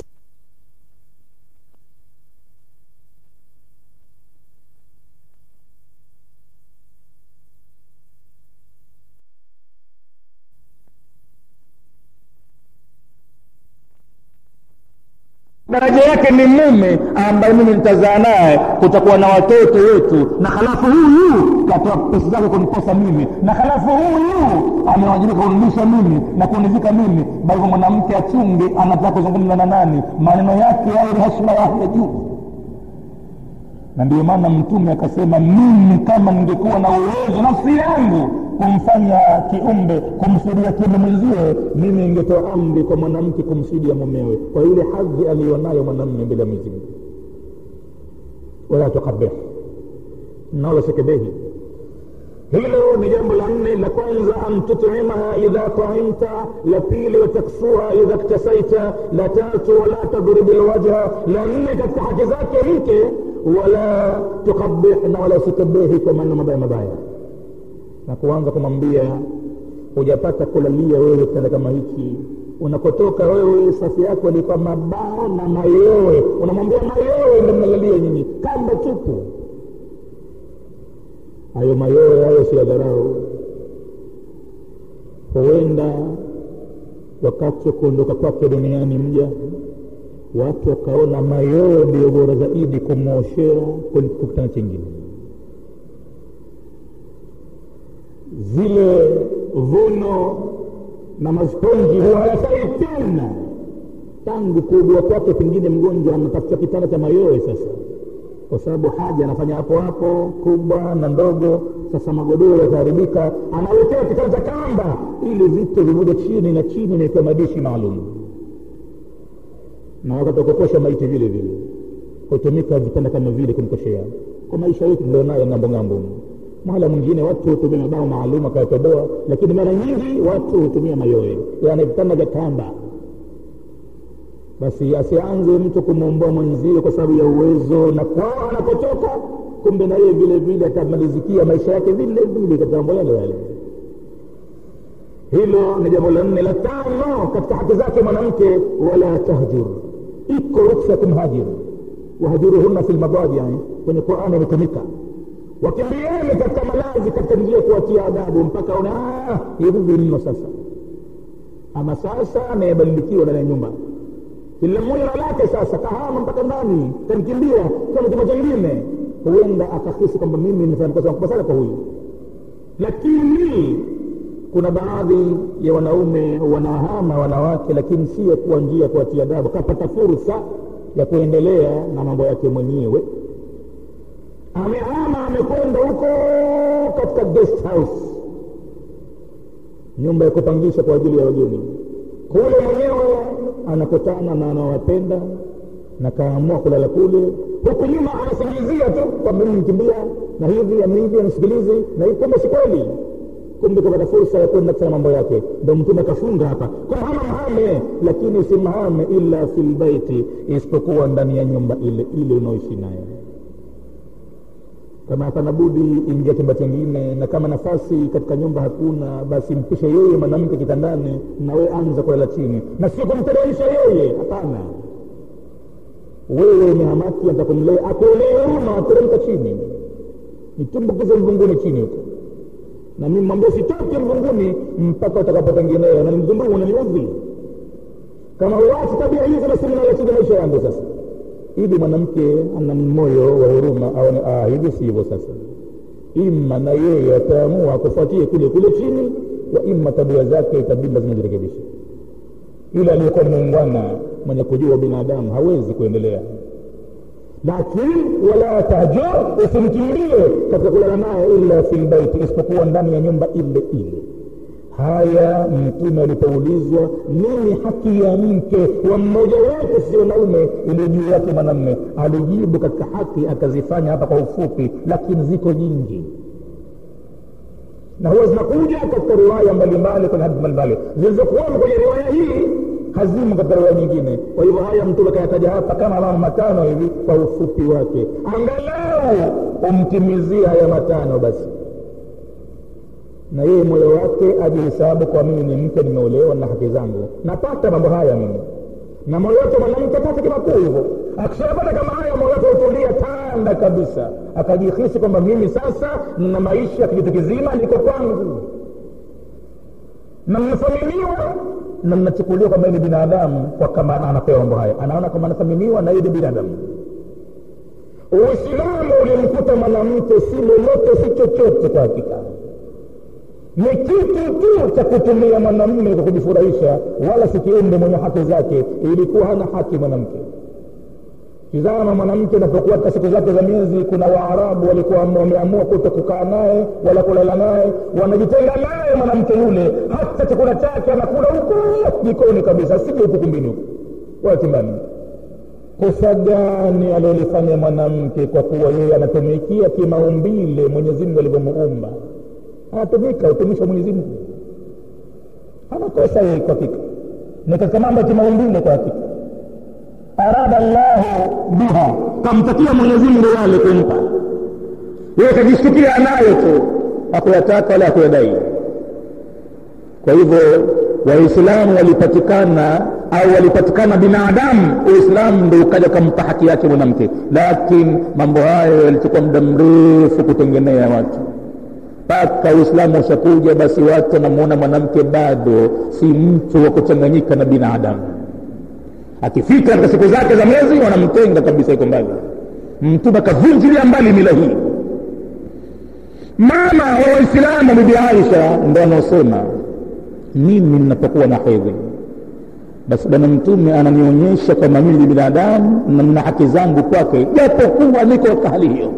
daraja yake ni mume ambaye mimi nitazaa naye kutakuwa na watoto wetu na halafu huyu katoa pesa zake kuniposa mimi na halafu huyu amewajibika kunirudisha mimi na kunivika mimi bali mwanamke achunge anataka kuzungumza na nani maneno yake yawe ni heshima ya hali ya juu na ndio maana mtume akasema mimi kama ningekuwa na uwezo nafsi yangu kumfanya kiumbe kumsudia kiumbe mwenzie mimi ingetoa amri kwa mwanamke kumsudia mumewe kwa ile hadhi aliyonayo mwanamme mbele ya mwenyezi mungu wala tukabih na wala sekebehi hilo ni jambo la nne la kwanza an tut'imaha idha taimta la pili wataksuha idha ktasaita la tatu wala tadribi lwajha la nne katika haki zake mke wala tukabih na wala usikebehi kwa maneno mabaya mabaya na kuanza kumwambia hujapata kulalia wewe kitanda kama hichi unakotoka wewe safi yako ni kwa mabao na mayowe unamwambia mayowe ndo mnalalia nyinyi kamba tupu hayo mayowe hayo si ya dharau huenda wakati wa kuondoka kwake duniani mja watu wakaona mayowe ndiyo bora zaidi kumwoshea kuliko kitanda chingine zile vuno na masponji huwa hayafai tena tangu kuugua kwake pengine mgonjwa anatafuta kitanda cha mayowe sasa kwa sababu haja anafanya hapo hapo kubwa na ndogo sasa magodoro yataharibika anawekewa kitanda cha kamba ili vitu vimoja chini na chini imewekewa madishi maalum na wakati wakukosha maiti vile vile hutumika vitanda kama vile kumkoshea kwa maisha yetu tulionayo ng'ambo ng'ambo mahala mwingine watu hutumia mabao maalum akayatoboa lakini mara nyingi watu hutumia mayowe yani vitanda vya kamba basi asianze mtu kumwomboa mwenzie kwa sababu ya uwezo na kwao anapotoka kumbe na yeye vile vile atamalizikia maisha yake vile vile katika mambo yale yale hilo ni jambo la nne la tano katika haki zake mwanamke wala tahjur iko ruksa ya kumhajiru wahajuruhunna fi lmadaji kwenye qurani imetumika wakimbieni katika malazi katika njia kuwatia adabu mpaka una hivi mno sasa ama sasa anayebadilikiwa ndani ya nyumba kila mmoja na lake sasa kahama mpaka ndani kanikimbia kama chama chengine huenda akahisi kwamba mimi nifanya kosa makubwa sana kwa huyu lakini kuna baadhi ya wanaume wanahama wanawake lakini sio kuwa njia kuwatia adabu kapata fursa ya kuendelea na mambo yake mwenyewe amehama amekwenda huko katika guest house nyumba ya kupangisha kwa ajili ya wageni kule mwenyewe anakutana na anawapenda na kaamua kulala kule huku nyuma anasingizia tu kwamba mimi nikimbia na hivi na hivi anisikilizi na hivi kumbe si kweli kumbe kapata fursa ya kwenda kufanya mambo yake ndo mtume akafunga hapa kwa hama hame lakini usimhame illa fi lbaiti isipokuwa ndani ya nyumba ile ile unaoishi nayo kama hapana budi ingia chumba chingine na kama nafasi katika nyumba hakuna basi mpishe yeye mwanamke kitandani na we anza kulala chini na sio kumteremsha yeye hapana wewe ni hamaki atakumlea akuelee huruma ateremka chini nitumbukize mvunguni chini huko na mimi mwambie sitoke mvunguni mpaka utakapotengenea na nimzundumu unaniudhi kama uwachi tabia hizo basi minalachija maisha yangu sasa ili mwanamke ana moyo wa huruma aone ah, hivi si hivyo sasa ima na yeye ataamua kufuatie kule kule chini wa ima tabia zake itabidi lazima zirekebishe yule aliyekuwa muungwana mwenye kujua binadamu hawezi kuendelea lakini wala tahjur usimkimbie katika kulala naye illa fi lbaiti isipokuwa ndani ya nyumba ile ile haya mtume alipoulizwa nini haki ya mke wa mmoja wetu si wanaume ili juu yake mwanamme alijibu katika haki akazifanya hapa kwa ufupi lakini ziko nyingi na huwa zinakuja katika riwaya mbalimbali kwenye hadithi mbalimbali zilizokuwamo kwenye riwaya hii hazimo katika riwaya nyingine kwa hivyo haya mtume kayataja hapa kama mambo matano hivi kwa ufupi wake angalau umtimizie haya matano basi na yeye moyo wake ajihesabu kwa mimi ni mke nimeolewa na haki zangu napata mambo haya mimi na moyo wake mwanamke apate kimakuu hivyo akishapata kama haya moyo wake utulia tanda kabisa akajihisi kwamba mimi sasa na maisha ya kijitu kizima liko kwangu na mnathaminiwa na mnachukuliwa kwamba ni binadamu kwa kama anapewa mambo haya anaona kwamba anathaminiwa na yeye ni binadamu uislamu ulimkuta mwanamke si lolote si chochote kwa hakika ni kitu tu cha kutumia mwanamume kwa kujifurahisha wala si kiumbe mwenye haki zake ilikuwa hana haki mwanamke tizama mwanamke anapokuwa katika siku zake za miezi kuna waarabu walikuwa wameamua kuto kukaa naye wala kulala naye wanajitenga naye mwanamke yule hata chakula chake anakula huko jikoni kabisa asije huku kumbini huku wala chumbani kosa gani alilolifanya mwanamke kwa kuwa yeye anatumikia kimaumbile mwenyezimngu alivyomuumba anatumika utumishi wa mwenyezi mungu hana kosa yeye kwa hakika ni katika mambo ya kimaumbile kwa hakika arada llahu biha kamtakia mwenyezi mungu yale kumpa yeye kajishtukia anayo tu hakuyataka wala hakuyadai kwa hivyo waislamu walipatikana au walipatikana binadamu uislamu ndo ukaja ukampa haki yake mwanamke lakini mambo hayo yalichukua muda mrefu kutengenea watu mpaka uislamu ushakuja basi watu wanamuona mwanamke bado si mtu wa kuchanganyika na binadamu akifika katika siku zake za mwezi wanamtenga kabisa iko mbali mtume akavunjilia mbali mila hii mama wa waislamu bibi aisha ndo anaosema mimi ninapokuwa na hedhi basi bwana mtume ananionyesha kwamba mimi ni binadamu na nina haki zangu kwake japokuwa niko katika hali hiyo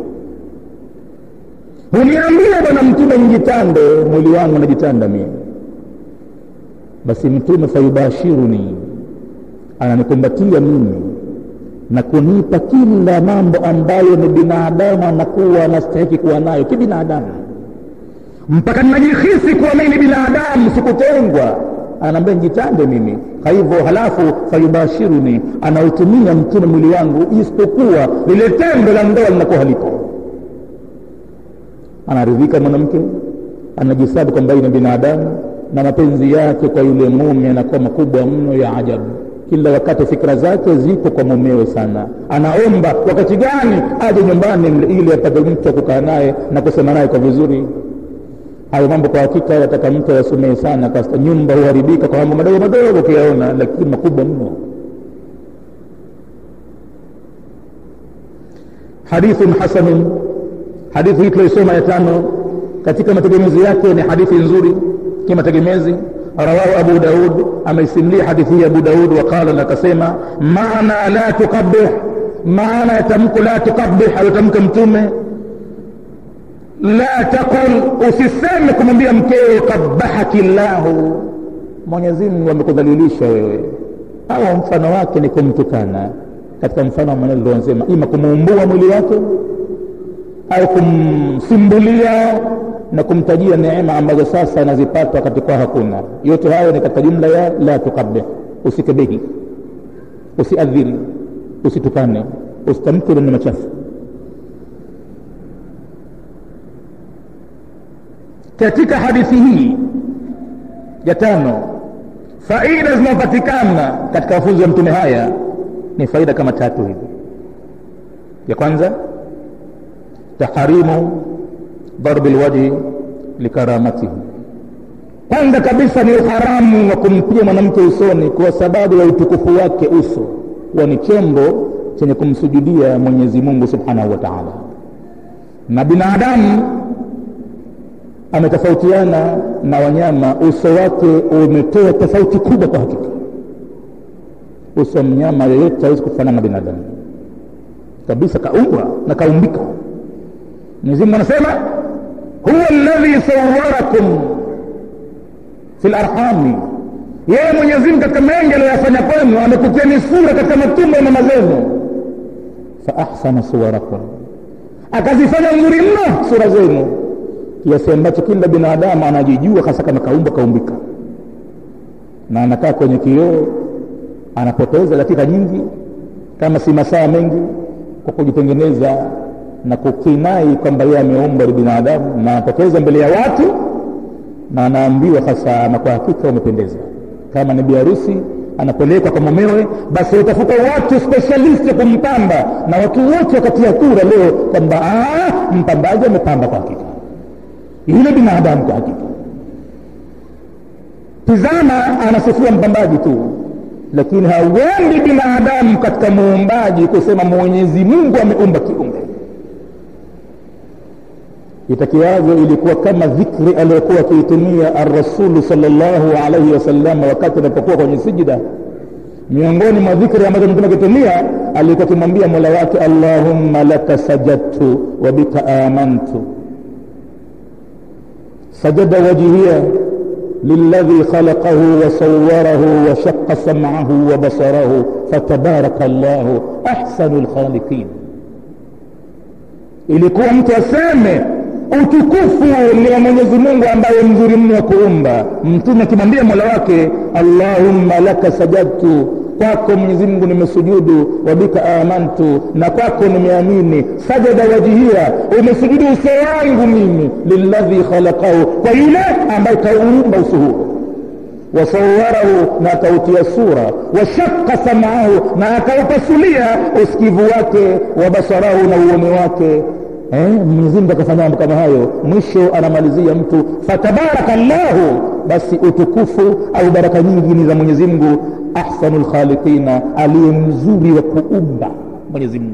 huniambia bwana mtume nijitande mwili wangu najitanda mimi basi mtume fayubashiruni ananikumbatia mimi na kunipa kila mambo ambayo ni binadamu anakuwa anastahiki kuwa nayo kibinadamu mpaka ninajihisi kuwa mimi ni binadamu sikutengwa anaambia njitande mimi kwa hivyo halafu fayubashiruni anautumia mtume mwili wangu isipokuwa lile tendo la ndoa linakuwa halipo anaridhika mwanamke anajisabu kwamba ni binadamu na mapenzi yake kwa yule mume yanakuwa makubwa mno ya ajabu kila wakati fikra zake ziko kwa mumewe sana anaomba wakati gani aje nyumbani ili apate mtu wa kukaa naye na kusema naye kwa vizuri hayo mambo kwa hakika yataka mtu ayasomee sana kasta nyumba huharibika kwa mambo madogo madogo ukiyaona lakini makubwa mno hadithun hasanun hadithi hii tuliosoma ya tano katika mategemezi yake ni hadithi nzuri kimategemezi rawahu abu daud ameisimulia hadithi hii abu daud waqala na akasema maana la tukabih maana ya tamko la tukabih aliyotamka mtume la taqul usiseme kumwambia mkeo kabahaki llahu mwenyezimngu amekudhalilisha wewe au mfano wake ni kumtukana katika mfano wa maneno lilosema ima kumuumbua mwili wake au kumsimbulia na kumtajia neema ambazo sasa anazipata wakati kwa hakuna yote hayo ni katika jumla ya la tukabih usikebehi usiadhiri usitukane usitamke maneno machafu katika hadithi hii ya tano faida zinazopatikana katika mafunzo ya mtume haya ni faida kama tatu hivi ya kwanza taharimu darbi lwajhi likaramatihi kwanza kabisa ni uharamu wa kumpiga mwanamke usoni kwa sababu ya utukufu wake uso huwa ni chombo chenye kumsujudia mwenyezi mungu subhanahu wa taala na binadamu ametofautiana na wanyama uso wake umetoa tofauti kubwa kwa hakika uso wa mnyama yoyote hawezi kufanana na binadamu kabisa kaumbwa na kaumbika mwenyezimungu anasema huwa ladhi sawarakum fi larhami yeye mwenyezimungu katika mengi aliyoyafanya kwenu amekutiani sura katika matumbo ya mama zenu fa ahsana suwarakum akazifanya nzuri mno sura zenu kiasi ambacho kila binadamu anajijua hasa kama kaumbwa kaumbika na anakaa kwenye kioo anapoteza dakika nyingi kama si masaa mengi kwa kujitengeneza na kukinai kwamba yeye ameumbwa ni binadamu na anapoteza mbele ya watu na anaambiwa hasa na kwa hakika umependeza kama ni biharusi anapelekwa kwa mumewe basi utafuta watu specialist ya kumpamba na watu wote wakatia kura leo kwamba mpambaji amepamba kwa hakika yule binadamu kwa hakika tizama anasifiwa mpambaji tu lakini hawendi binadamu katika muumbaji kusema mwenyezi mungu ameumba kiumbe itakiwazo ilikuwa kama dhikri aliyokuwa akiitumia arrasulu salllahu alaihi wasalama wakati alipokuwa kwenye sijida miongoni mwa dhikri ambazo mtume akitumia alikuwa akimwambia mola wake allahumma laka sajadtu wa bika amantu سجد وجهي للذي خلقه وصوره وشق سمعه وبصره فتبارك الله احسن الخالقين ilikuwa mtu aseme utukufu ni wa mwenyezi mungu ambaye mzuri mno wa kuumba mtume akimwambia mola wake allahumma laka sajadtu kwako mwenyezi mungu nimesujudu wabika amantu na kwako nimeamini sajada wajihia umesujudu uso wangu mimi lilladhi khalaqahu kwa yule ambaye kauumba uso huo wasawarahu na akautia sura washaka samaahu na akaupasulia usikivu wake wa basarahu na uoni wake eh, mwenyezimungu akafanya mambo kama hayo mwisho anamalizia mtu fatabaraka llahu basi utukufu au baraka nyingi ni za mwenyezimngu ahsanu lkhaliqina aliye mzuri wa kuumba mwenyezimngu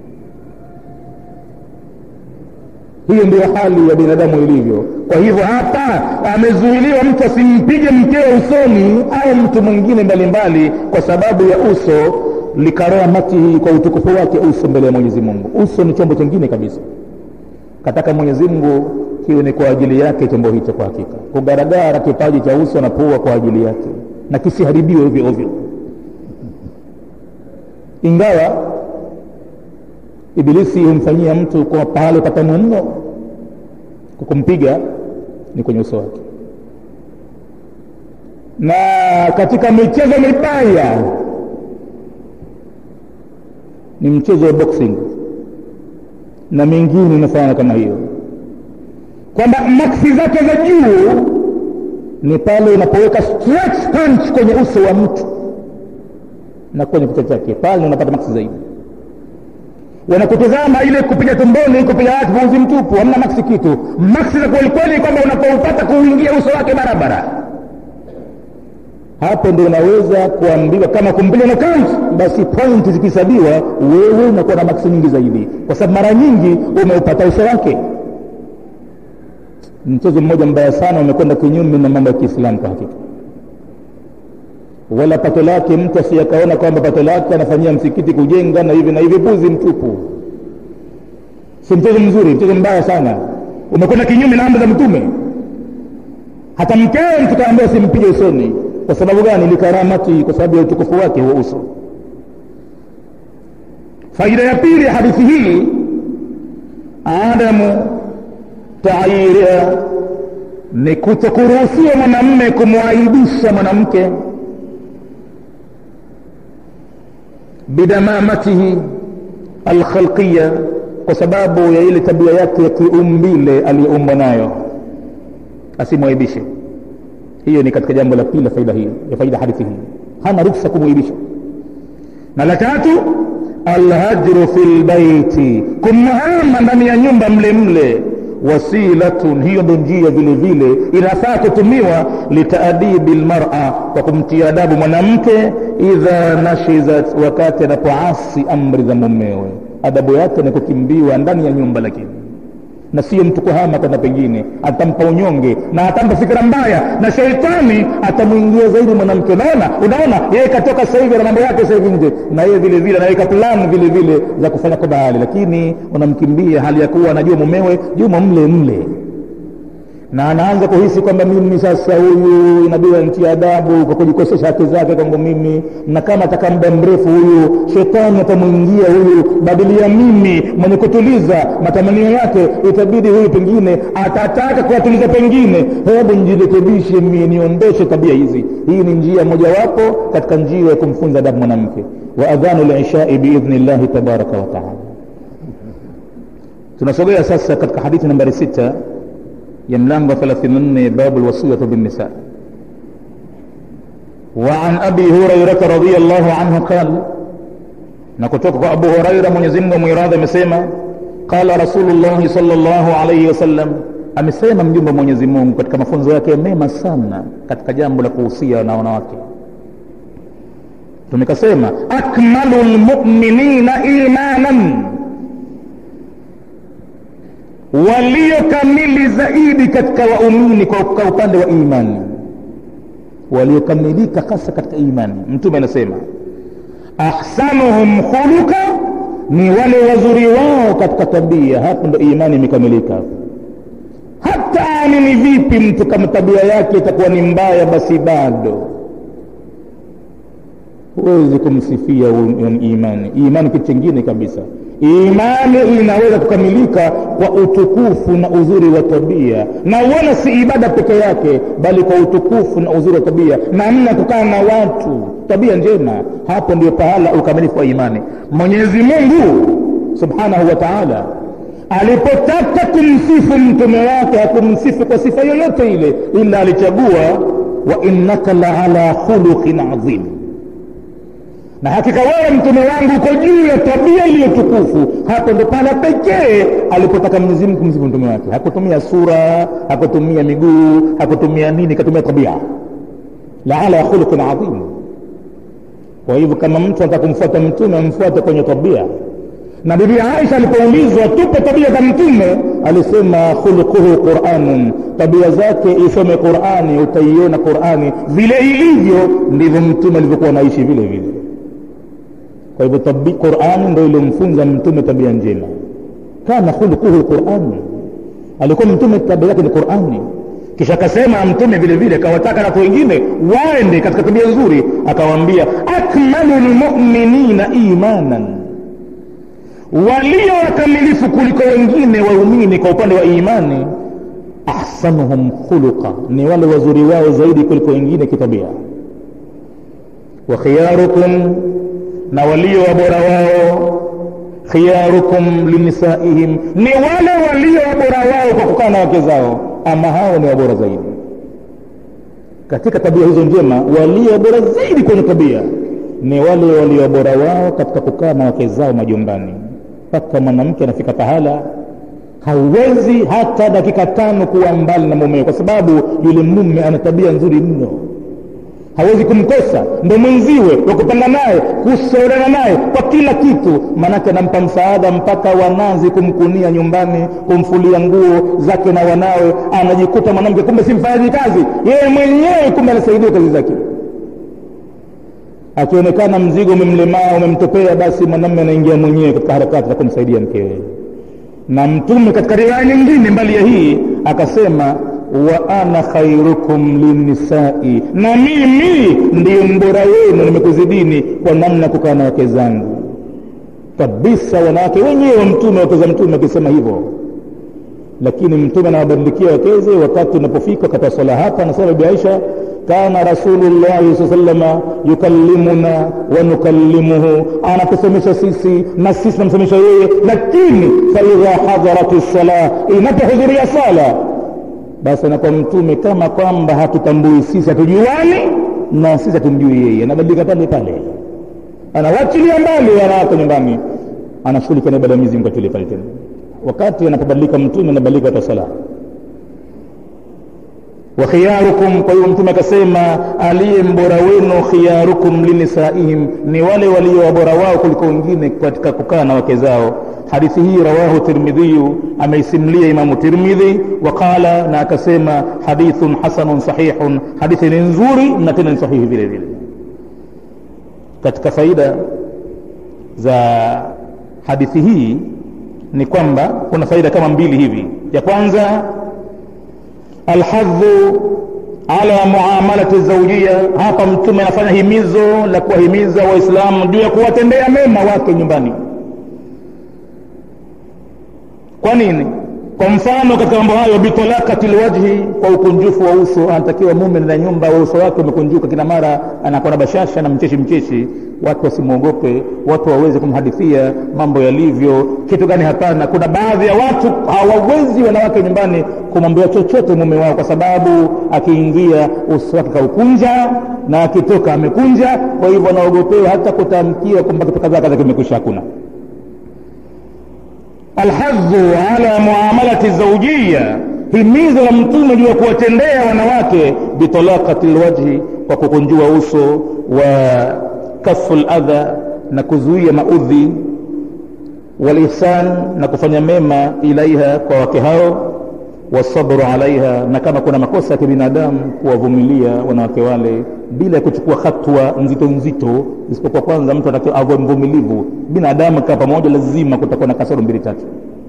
hiyo ndio hali ya binadamu ilivyo kwa hivyo hapa amezuiliwa mtu asimpige mkeo usoni au mtu mwingine mbalimbali kwa sababu ya uso likaramatihi kwa utukufu wake uso mbele ya mwenyezi mungu uso ni chombo chingine kabisa kataka mwenyezi mungu kiwe ni kwa ajili yake chombo hicho kwa hakika kugaragara kipaji cha uso na pua kwa ajili yake na kisiharibiwe ovyo ovyo ingawa ibilisi humfanyia mtu kwa pale patamu mno kwa kumpiga ni kwenye uso wake na katika michezo mibaya ni mchezo wa boxing na mingine inafanana kama hiyo kwamba maksi zake za juu ni pale unapoweka stretch punch kwenye uso wa mtu na kwenye kichwa chake pale unapata maksi zaidi wanakutizama ile kupiga tumboni kupiga watu pumzi mtupu hamna maksi kitu maksi za kwelikweli kwamba unapoupata kuingia uso wake barabara hapo ndio unaweza kuambiwa kama kumpiga knockout basi point zikihesabiwa wewe unakuwa na maksi nyingi zaidi kwa sababu mara nyingi umeupata uso wake mchezo mmoja mbaya sana umekwenda kinyume na mambo ya kiislamu kwa hakika wala pato lake mtu asiyakaona kwamba pato lake anafanyia msikiti kujenga na hivi na hivi puzi mtupu si mchezo mzuri mchezo mbaya sana umekwenda kinyume na amri za mtume hata mkewe mtu kaambia simpige usoni kwa sababu gani likaramati kwa sababu ya utukufu wake huo uso faida ya pili ya hadithi hii adamu taayiria ni kutokuruhusiwa mwanamme kumwaibisha mwanamke bidamamatihi alkhalqiya kwa sababu ya ile tabia yake ya kiumbile aliyoumbwa nayo asimwaibishe hiyo ni katika jambo la pili la faida hii ya faida hadithi hii hana ruksa kumwaibisha na la tatu alhajru fi lbaiti kumhama ndani ya nyumba mle mle wasilatun hiyo ndo njia vile vile inafaa kutumiwa litaadibi lmara kwa kumtia adabu mwanamke idha nashizat wakati anapoasi amri za mumewe adabu yake ni kukimbiwa ndani ya nyumba lakini na sio mtu kuhama kwenda pengine atampa unyonge na atampa fikira mbaya na sheitani atamwingia zaidi mwanamke unaona unaona yeye katoka sasa hivi na mambo yake sasa hivi nje na yeye vile vile anaweka plan vile vile za kufanya kwa bahali lakini unamkimbia hali ya kuwa anajua mumewe juma mle mle na anaanza kuhisi kwamba mimi sasa huyu inabidi nitie adabu kwa kujikosesha haki zake kwangu mimi na kama ataka muda mrefu huyu shetani atamwingia huyu badili ya mimi mwenye kutuliza matamanio yake itabidi huyu pengine atataka kuwatuliza pengine hebu njirekebishe mie niondoshe tabia hizi hii ni njia mojawapo katika njia ya kumfunza adabu mwanamke wa adhanu lishai biidhni llahi tabaraka wataala tunasogea sasa katika hadithi nambari sita ya mlango 34 babu lwasiyatu binnisa وعن أبي هريرة رضي الله عنه قال نكتوك أبو هريرة من يزم ميراث مسيما قال رسول الله صلى الله عليه وسلم amesema mjumbe wa mwenyezi mungu katika mafunzo yake mema sana katika jambo la kuhusia na wanawake tumekasema akmalu lmuminina imanan waliokamili zaidi katika waumini kwa upande wa imani waliokamilika hasa katika imani mtume anasema ahsanuhum khuluqa ni wale wazuri wao katika tabia hapo ndo imani imekamilika hata amini vipi mtu kama tabia yake itakuwa ni mbaya basi bado huwezi kumsifia imani imani kitu chingine kabisa imani inaweza kukamilika kwa utukufu na uzuri wa tabia na wala si ibada peke yake bali kwa utukufu na uzuri wa tabia namna kukaa na watu tabia njema hapo ndio pahala ukamilifu wa imani mwenyezi mungu subhanahu wa taala alipotaka kumsifu mtume wake hakumsifu kwa sifa yoyote ile ila alichagua wa innaka la ala khuluqin adhim na hakika wewe mtume wangu uko juu ya tabia iliyotukufu hapo ndo pala pekee alipotaka mwenyezi mungu kumsifu mtume wake hakutumia sura hakutumia miguu hakutumia nini katumia tabia la ala khuluqin adhim kwa hivyo kama mtu anataka kumfuata mtume amfuate kwenye tabia na bibi aisha alipoulizwa tupe tabia za mtume alisema khuluquhu quranun tabia zake isome qurani utaiona qurani vile ilivyo ndivyo mtume alivyokuwa anaishi vile vile kwa hivyo qurani ndo iliyomfunza mtume tabia njema kana khuluquhu qurani alikuwa mtume tabia yake ni qurani kisha akasema mtume vile vile akawataka na watu wengine waende katika tabia nzuri akawaambia akmalu lmuminina imanan walio wakamilifu kuliko wengine waumini kwa upande wa imani ahsanuhum khuluqa ni wale wazuri wao zaidi kuliko wengine kitabia wa khiyarukum na walio wabora wao khiyarukum linisaihim ni wale walio wabora wao kwa kukaa na wake zao ama hao ni wabora zaidi katika tabia hizo njema walio bora zaidi kwenye tabia ni wale walio bora wao katika kukaa na wake zao majumbani mpaka mwanamke anafika pahala hauwezi hata dakika tano kuwa mbali na mumewe kwa sababu yule mume ana tabia nzuri mno hawezi kumkosa ndo mwenziwe wa kupanga naye kushauriana naye kwa kila kitu maanake anampa msaada mpaka wanazi kumkunia nyumbani kumfulia nguo zake na wanawe anajikuta mwanamke kumbe si mfanyaji kazi yeye mwenyewe kumbe anasaidia kazi zake akionekana mzigo umemlemaa umemtopea basi mwanamme anaingia mwenyewe katika harakati za kumsaidia mkewe na mtume katika riwaya nyingine mbali ya hii akasema wa ana khairukum linnisai na mimi ndiyo mbora wenu nimekuzidini kwa namna kukaa na wake zangu kabisa wanawake wenyewe wa mtume wake za mtume akisema hivyo lakini mtume anawabadilikia wakeze wakati unapofika wakati wa swala hapa anasema bibi aisha kana rasulullahi saa salama yukallimuna wa nukallimuhu anatusomesha sisi na sisi namsomesha yeye lakini faidha hadharati lsala inapohudhuria sala basi anakuwa mtume kama kwamba hatutambui sisi hatujuani na sisi hatumjui yeye anabadilika pale pale anawachilia mbali wanawake nyumbani anashughulika na ibada mizingu atule pale tena wakati anapobadilika mtume anabadilika hata sala wa khiyarukum kwa hiyo mtume akasema aliye mbora wenu khiyarukum linisaihim ni wale walio wabora wao kuliko wengine katika kukaa na wake zao hadithi hii rawahu tirmidhiyu ameisimlia imamu tirmidhi waqala na akasema hadithun hasanun sahihun hadithi ni nzuri na tena ni sahihi vile vile katika faida za hadithi hii ni kwamba kuna faida kama mbili hivi ya kwanza alhadhu ala muamalati zaujia hapa mtume anafanya himizo la kuwahimiza waislamu juu ya kuwatendea mema wake nyumbani kwa nini kwa mfano katika mambo hayo bitalakati lwajhi kwa ukunjufu wa uso anatakiwa mume na nyumba wa uso wake umekunjuka kila mara anakuwa na bashasha na mcheshi mcheshi watu wasimwogope watu waweze kumhadithia mambo yalivyo kitu gani hapana kuna baadhi ya watu hawawezi wanawake nyumbani kumwambia chochote mume wao kwa sababu akiingia uso wake kaukunja na akitoka amekunja kwa hivyo anaogopewa hata kutamkia kwamba kitu kadhaa kadha kimekwisha hakuna alhadhu ala muamalati zaujia himizo la mtume juu ya kuwatendea wanawake bitalakati lwajhi kwa kukunjua uso wa kafu ladha na kuzuia maudhi walihsan na kufanya mema ilaiha kwa wake hao wasabru alaiha na kama kuna makosa ya kibinadamu kuwavumilia wanawake wale bila ya kuchukua hatua nzito nzito isipokuwa kwanza mtu anatakiwa awe mvumilivu binadamu kaa pamoja lazima kutakuwa na kasoro mbili tatu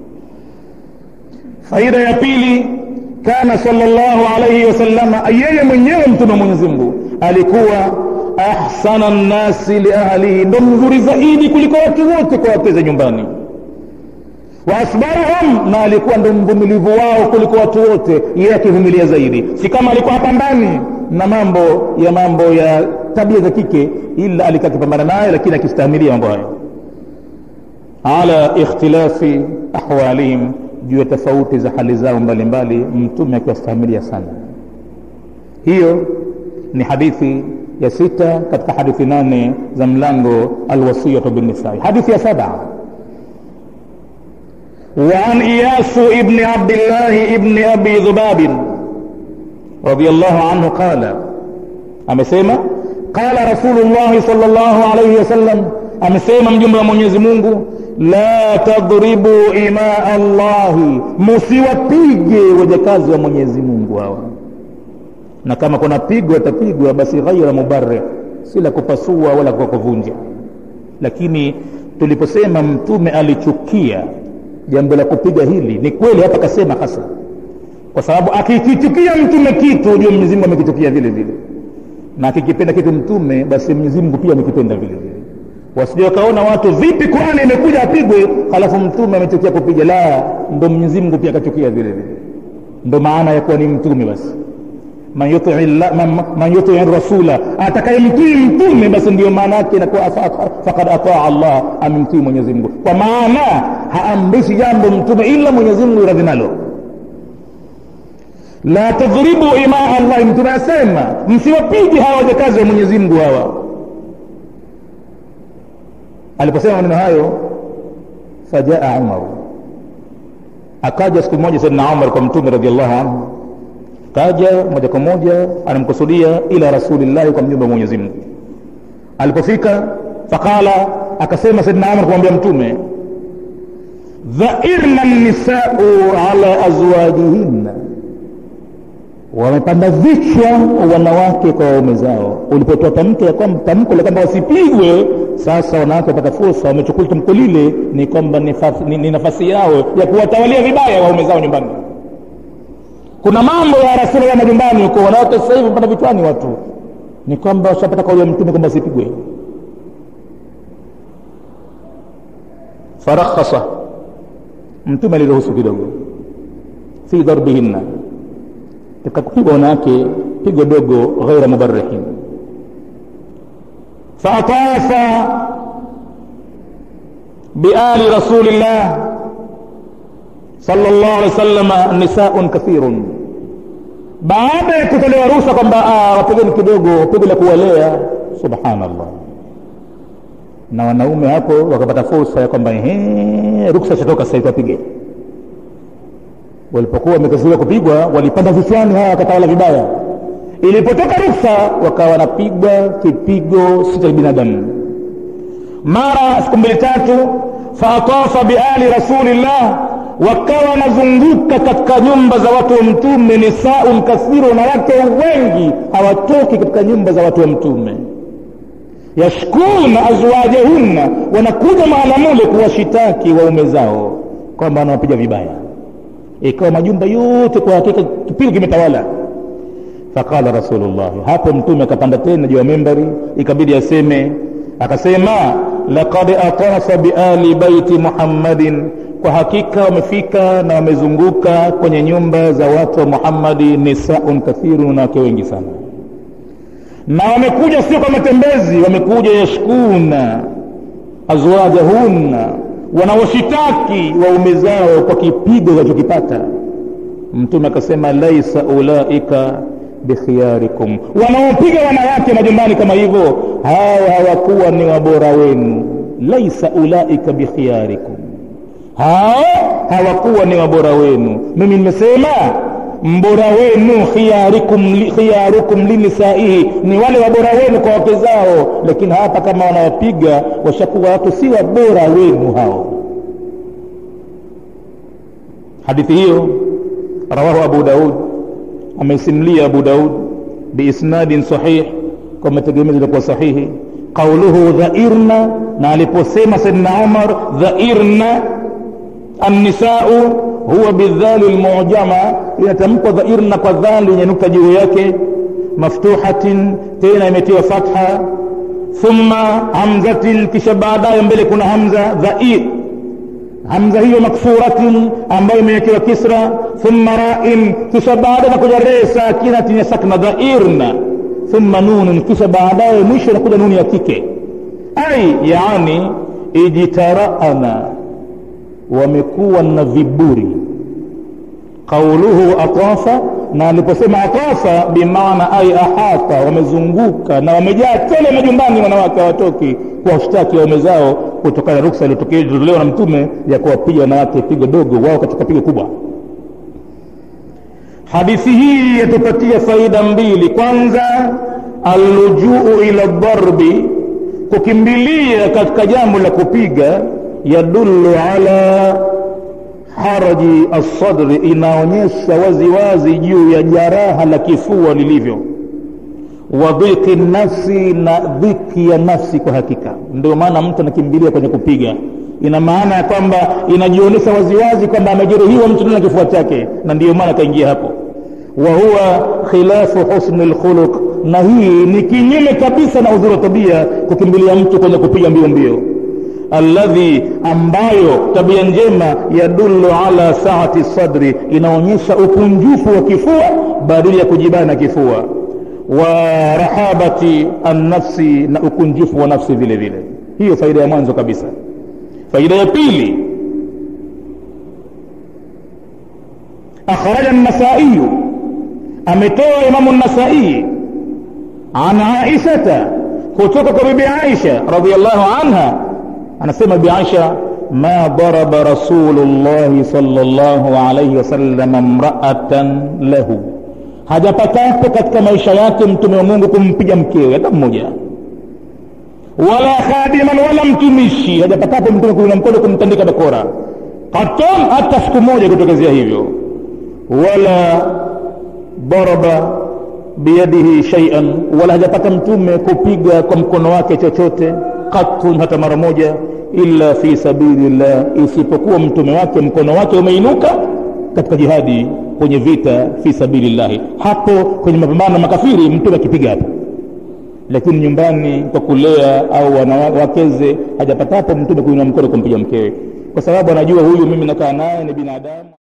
faida ya pili kana salllahu alaihi wasalama yeye mwenyewe mtume wa mwenyezi mungu alikuwa ahsana nnasi liahlihi ndo mzuri zaidi kuliko watu wote kwa wakeze nyumbani waasbarahum na alikuwa ndo mvumilivu wao kuliko watu wote yeye akivumilia zaidi si kama alikuwa hapambani na mambo ya mambo ya tabia za kike ila alikuwa akipambana naye lakini akistahimilia mambo hayo ala ikhtilafi ahwalihim juu ya tofauti za hali zao mbalimbali mtume akiwastahimilia sana hiyo ni hadithi ya sita katika hadithi nane za mlango alwasiyatu binnisai hadithi ya saba وعن إياس ابن عبد الله ابن أبي ذباب رضي الله عنه قال أمسيما قال رسول الله صلى الله عليه وسلم أمسيما مجمع من يزمونه la tadribu imaa allahi musiwapige wajakazi wa mwenyezi mungu hawa na kama kuna pigo atapigwa basi ghaira mubarih si la kupasua wala kwa kuvunja lakini tuliposema mtume alichukia jambo la kupiga hili ni kweli hapa kasema hasa kwa sababu akikichukia mtume kitu ujue mwenyezi mungu amekichukia vile vile na akikipenda kitu mtume basi mwenyezi mungu pia amekipenda vile vile wasije wakaona watu vipi qurani imekuja apigwe halafu mtume amechukia kupiga la ndo mwenyezi mungu pia akachukia vile vile ndo maana ya kuwa ni mtume basi man yutii man, man yutii rasula atakayemtii mtume basi ndio maana yake inakuwa fakad ataa allah amemtii mwenyezi mungu kwa maana haamrishi jambo mtume ila mwenyezi mungu radhi nalo la tadhribu imaa allahi mtume asema msiwapige hawa wajakazi wa mwenyezi mungu hawa aliposema maneno hayo fajaa umaru akaja siku moja saidna umar kwa mtume radiallahu anhu kaja moja kwa moja anamkusudia ila rasulillahi kwa mjumbe wa mwenyezi mungu alipofika faqala akasema saidna umar kumwambia mtume dhairna nisau ala azwajihinna wamepanda vichwa wanawake kwa waume zao ulipotoa tamko tamko la kwamba wasipigwe sasa wanawake wapata fursa wamechukua tamko lile ni kwamba ni, ni, ni nafasi yao ya kuwatawalia vibaya waume zao nyumbani kuna mambo ya rasuli ya majumbani huko wanawake sasa hivi wapata vichwani watu ni kwamba washapata kauli ya mtume kwamba wasipigwe farakhasa mtume aliruhusu kidogo fi darbihinna katika kupiga wanawake pigo dogo ghaira mubarihin faatafa biali rasulillah sala llahu alehi wasalama nisaun kathirun baada ya kutolewa ruhusa kwamba wapigeni kidogo pigo la kuwalea subhanallah na wanaume hapo wakapata fursa ya kwamba ruksa chatoka sasa wapige walipokuwa wamekaziwa kupigwa walipanda vichwani hawa wakatawala vibaya ilipotoka ruksa wakawa wanapigwa kipigo si cha binadamu mara siku mbili tatu faatafa biali rasulillah wakawa wanazunguka katika nyumba za watu wa mtume nisaun kathiru wanawake wengi hawatoki katika nyumba za watu wa mtume yashkuna azwajahunna wanakuja mahala mule kuwashitaki waume zao kwamba wanawapiga vibaya ikawa majumba yote kwa hakika kipigo kimetawala faqala rasulullahi hapo mtume akapanda tena juu ya membari ikabidi aseme akasema laqad atafa biali baiti muhammadin kwa hakika wamefika na wamezunguka kwenye nyumba za watu wa muhammadi nisaun kathirun wanawake wengi sana na wamekuja sio kwa matembezi wamekuja yashkuna azwajahunna wanaoshitaki waume zao kwa kipigo walichokipata mtume akasema laisa ulaika bikhiyarikum wanaopiga wanawake majumbani kama hivyo hawa hawakuwa ni wabora wenu laisa ulaika bikhiyarikum hao hawakuwa ni wabora wenu mimi nimesema mbora wenu khiyarikum, khiyarukum linisaihi ni wale wabora wenu kwa wake zao lakini hapa kama wanawapiga washakuwa watu si wabora wenu hao hadithi hiyo rawahu abu daud ameisimulia abu daud biisnadin sahih kwa mategemezi ilikuwa sahihi qauluhu dhairna na aliposema saidna umar dhairna annisau huwa bidhali lmujama inatamkwa dhairna kwa dhali yenye nukta juu yake maftuhatin tena imetiwa fatha thumma hamzatin kisha baadaye mbele kuna hamza dhair hamza hiyo maksuratin ambayo imewekewa kisra thumma rain kisha baadaye nakuja ree sakinatin ya sakna dhairna thumma nunun kisha baadaye mwisho inakuja nuni ya kike ai yaani ijtaraana wamekuwa na viburi qauluhu atafa na aliposema atafa bimaana ai ahata wamezunguka na wamejaa tele majumbani wanawake hawatoki kuwashtaki waume zao kutokana na ruksa iliyotolewa na mtume ya kuwapiga wanawake pigo dogo wao katika pigo kubwa hadithi hii yatupatia faida mbili kwanza allujuu ila dharbi kukimbilia katika jambo la kupiga yadullu ala haraji alsadri inaonyesha waziwazi juu ya jaraha la kifua lilivyo wa dhiki nafsi na dhiki ya nafsi kwa hakika ndio maana mtu anakimbilia kwenye kupiga ina maana ya kwamba inajionyesha waziwazi kwamba amejeruhiwa mtu na kifua chake na ndiyo maana akaingia hapo wa huwa khilafu husni lkhuluq na hii ni kinyume kabisa na uzuri wa tabia kukimbilia mtu kwenye kupiga mbio mbio alladhi ambayo tabia njema yadullu ala saati sadri inaonyesha ukunjufu wa kifua badili ya kujibana kifua wa rahabati annafsi na ukunjufu wa nafsi vile vile hiyo faida ya mwanzo kabisa faida ya pili akhraja an-nasaiyu ametoa imamu an-nasai an aishata kutoka kwa bibi aisha radhiallahu anha anasema bi aisha ma daraba rasulullahi sallallahu alayhi wasallam mraatan lahu hajapatapo katika maisha yake mtume wa mungu kumpiga mkewe hata mmoja wala khadiman wala mtumishi hajapatapo mtume kuina mkono kumtandika bakora katon hata siku moja kutokezea hivyo wala daraba biyadihi shaian wala hajapata mtume kupiga kwa mkono wake chochote katun hata mara moja illa fi sabilillah isipokuwa mtume wake mkono wake umeinuka katika jihadi kwenye vita fi sabilillahi hapo kwenye mapambano makafiri mtume akipiga hapo lakini nyumbani kwa kulea au wanawakeze hajapata hapo mtume kuinua mkono kumpiga mkewe kwa sababu anajua huyu mimi nakaa naye ni binadamu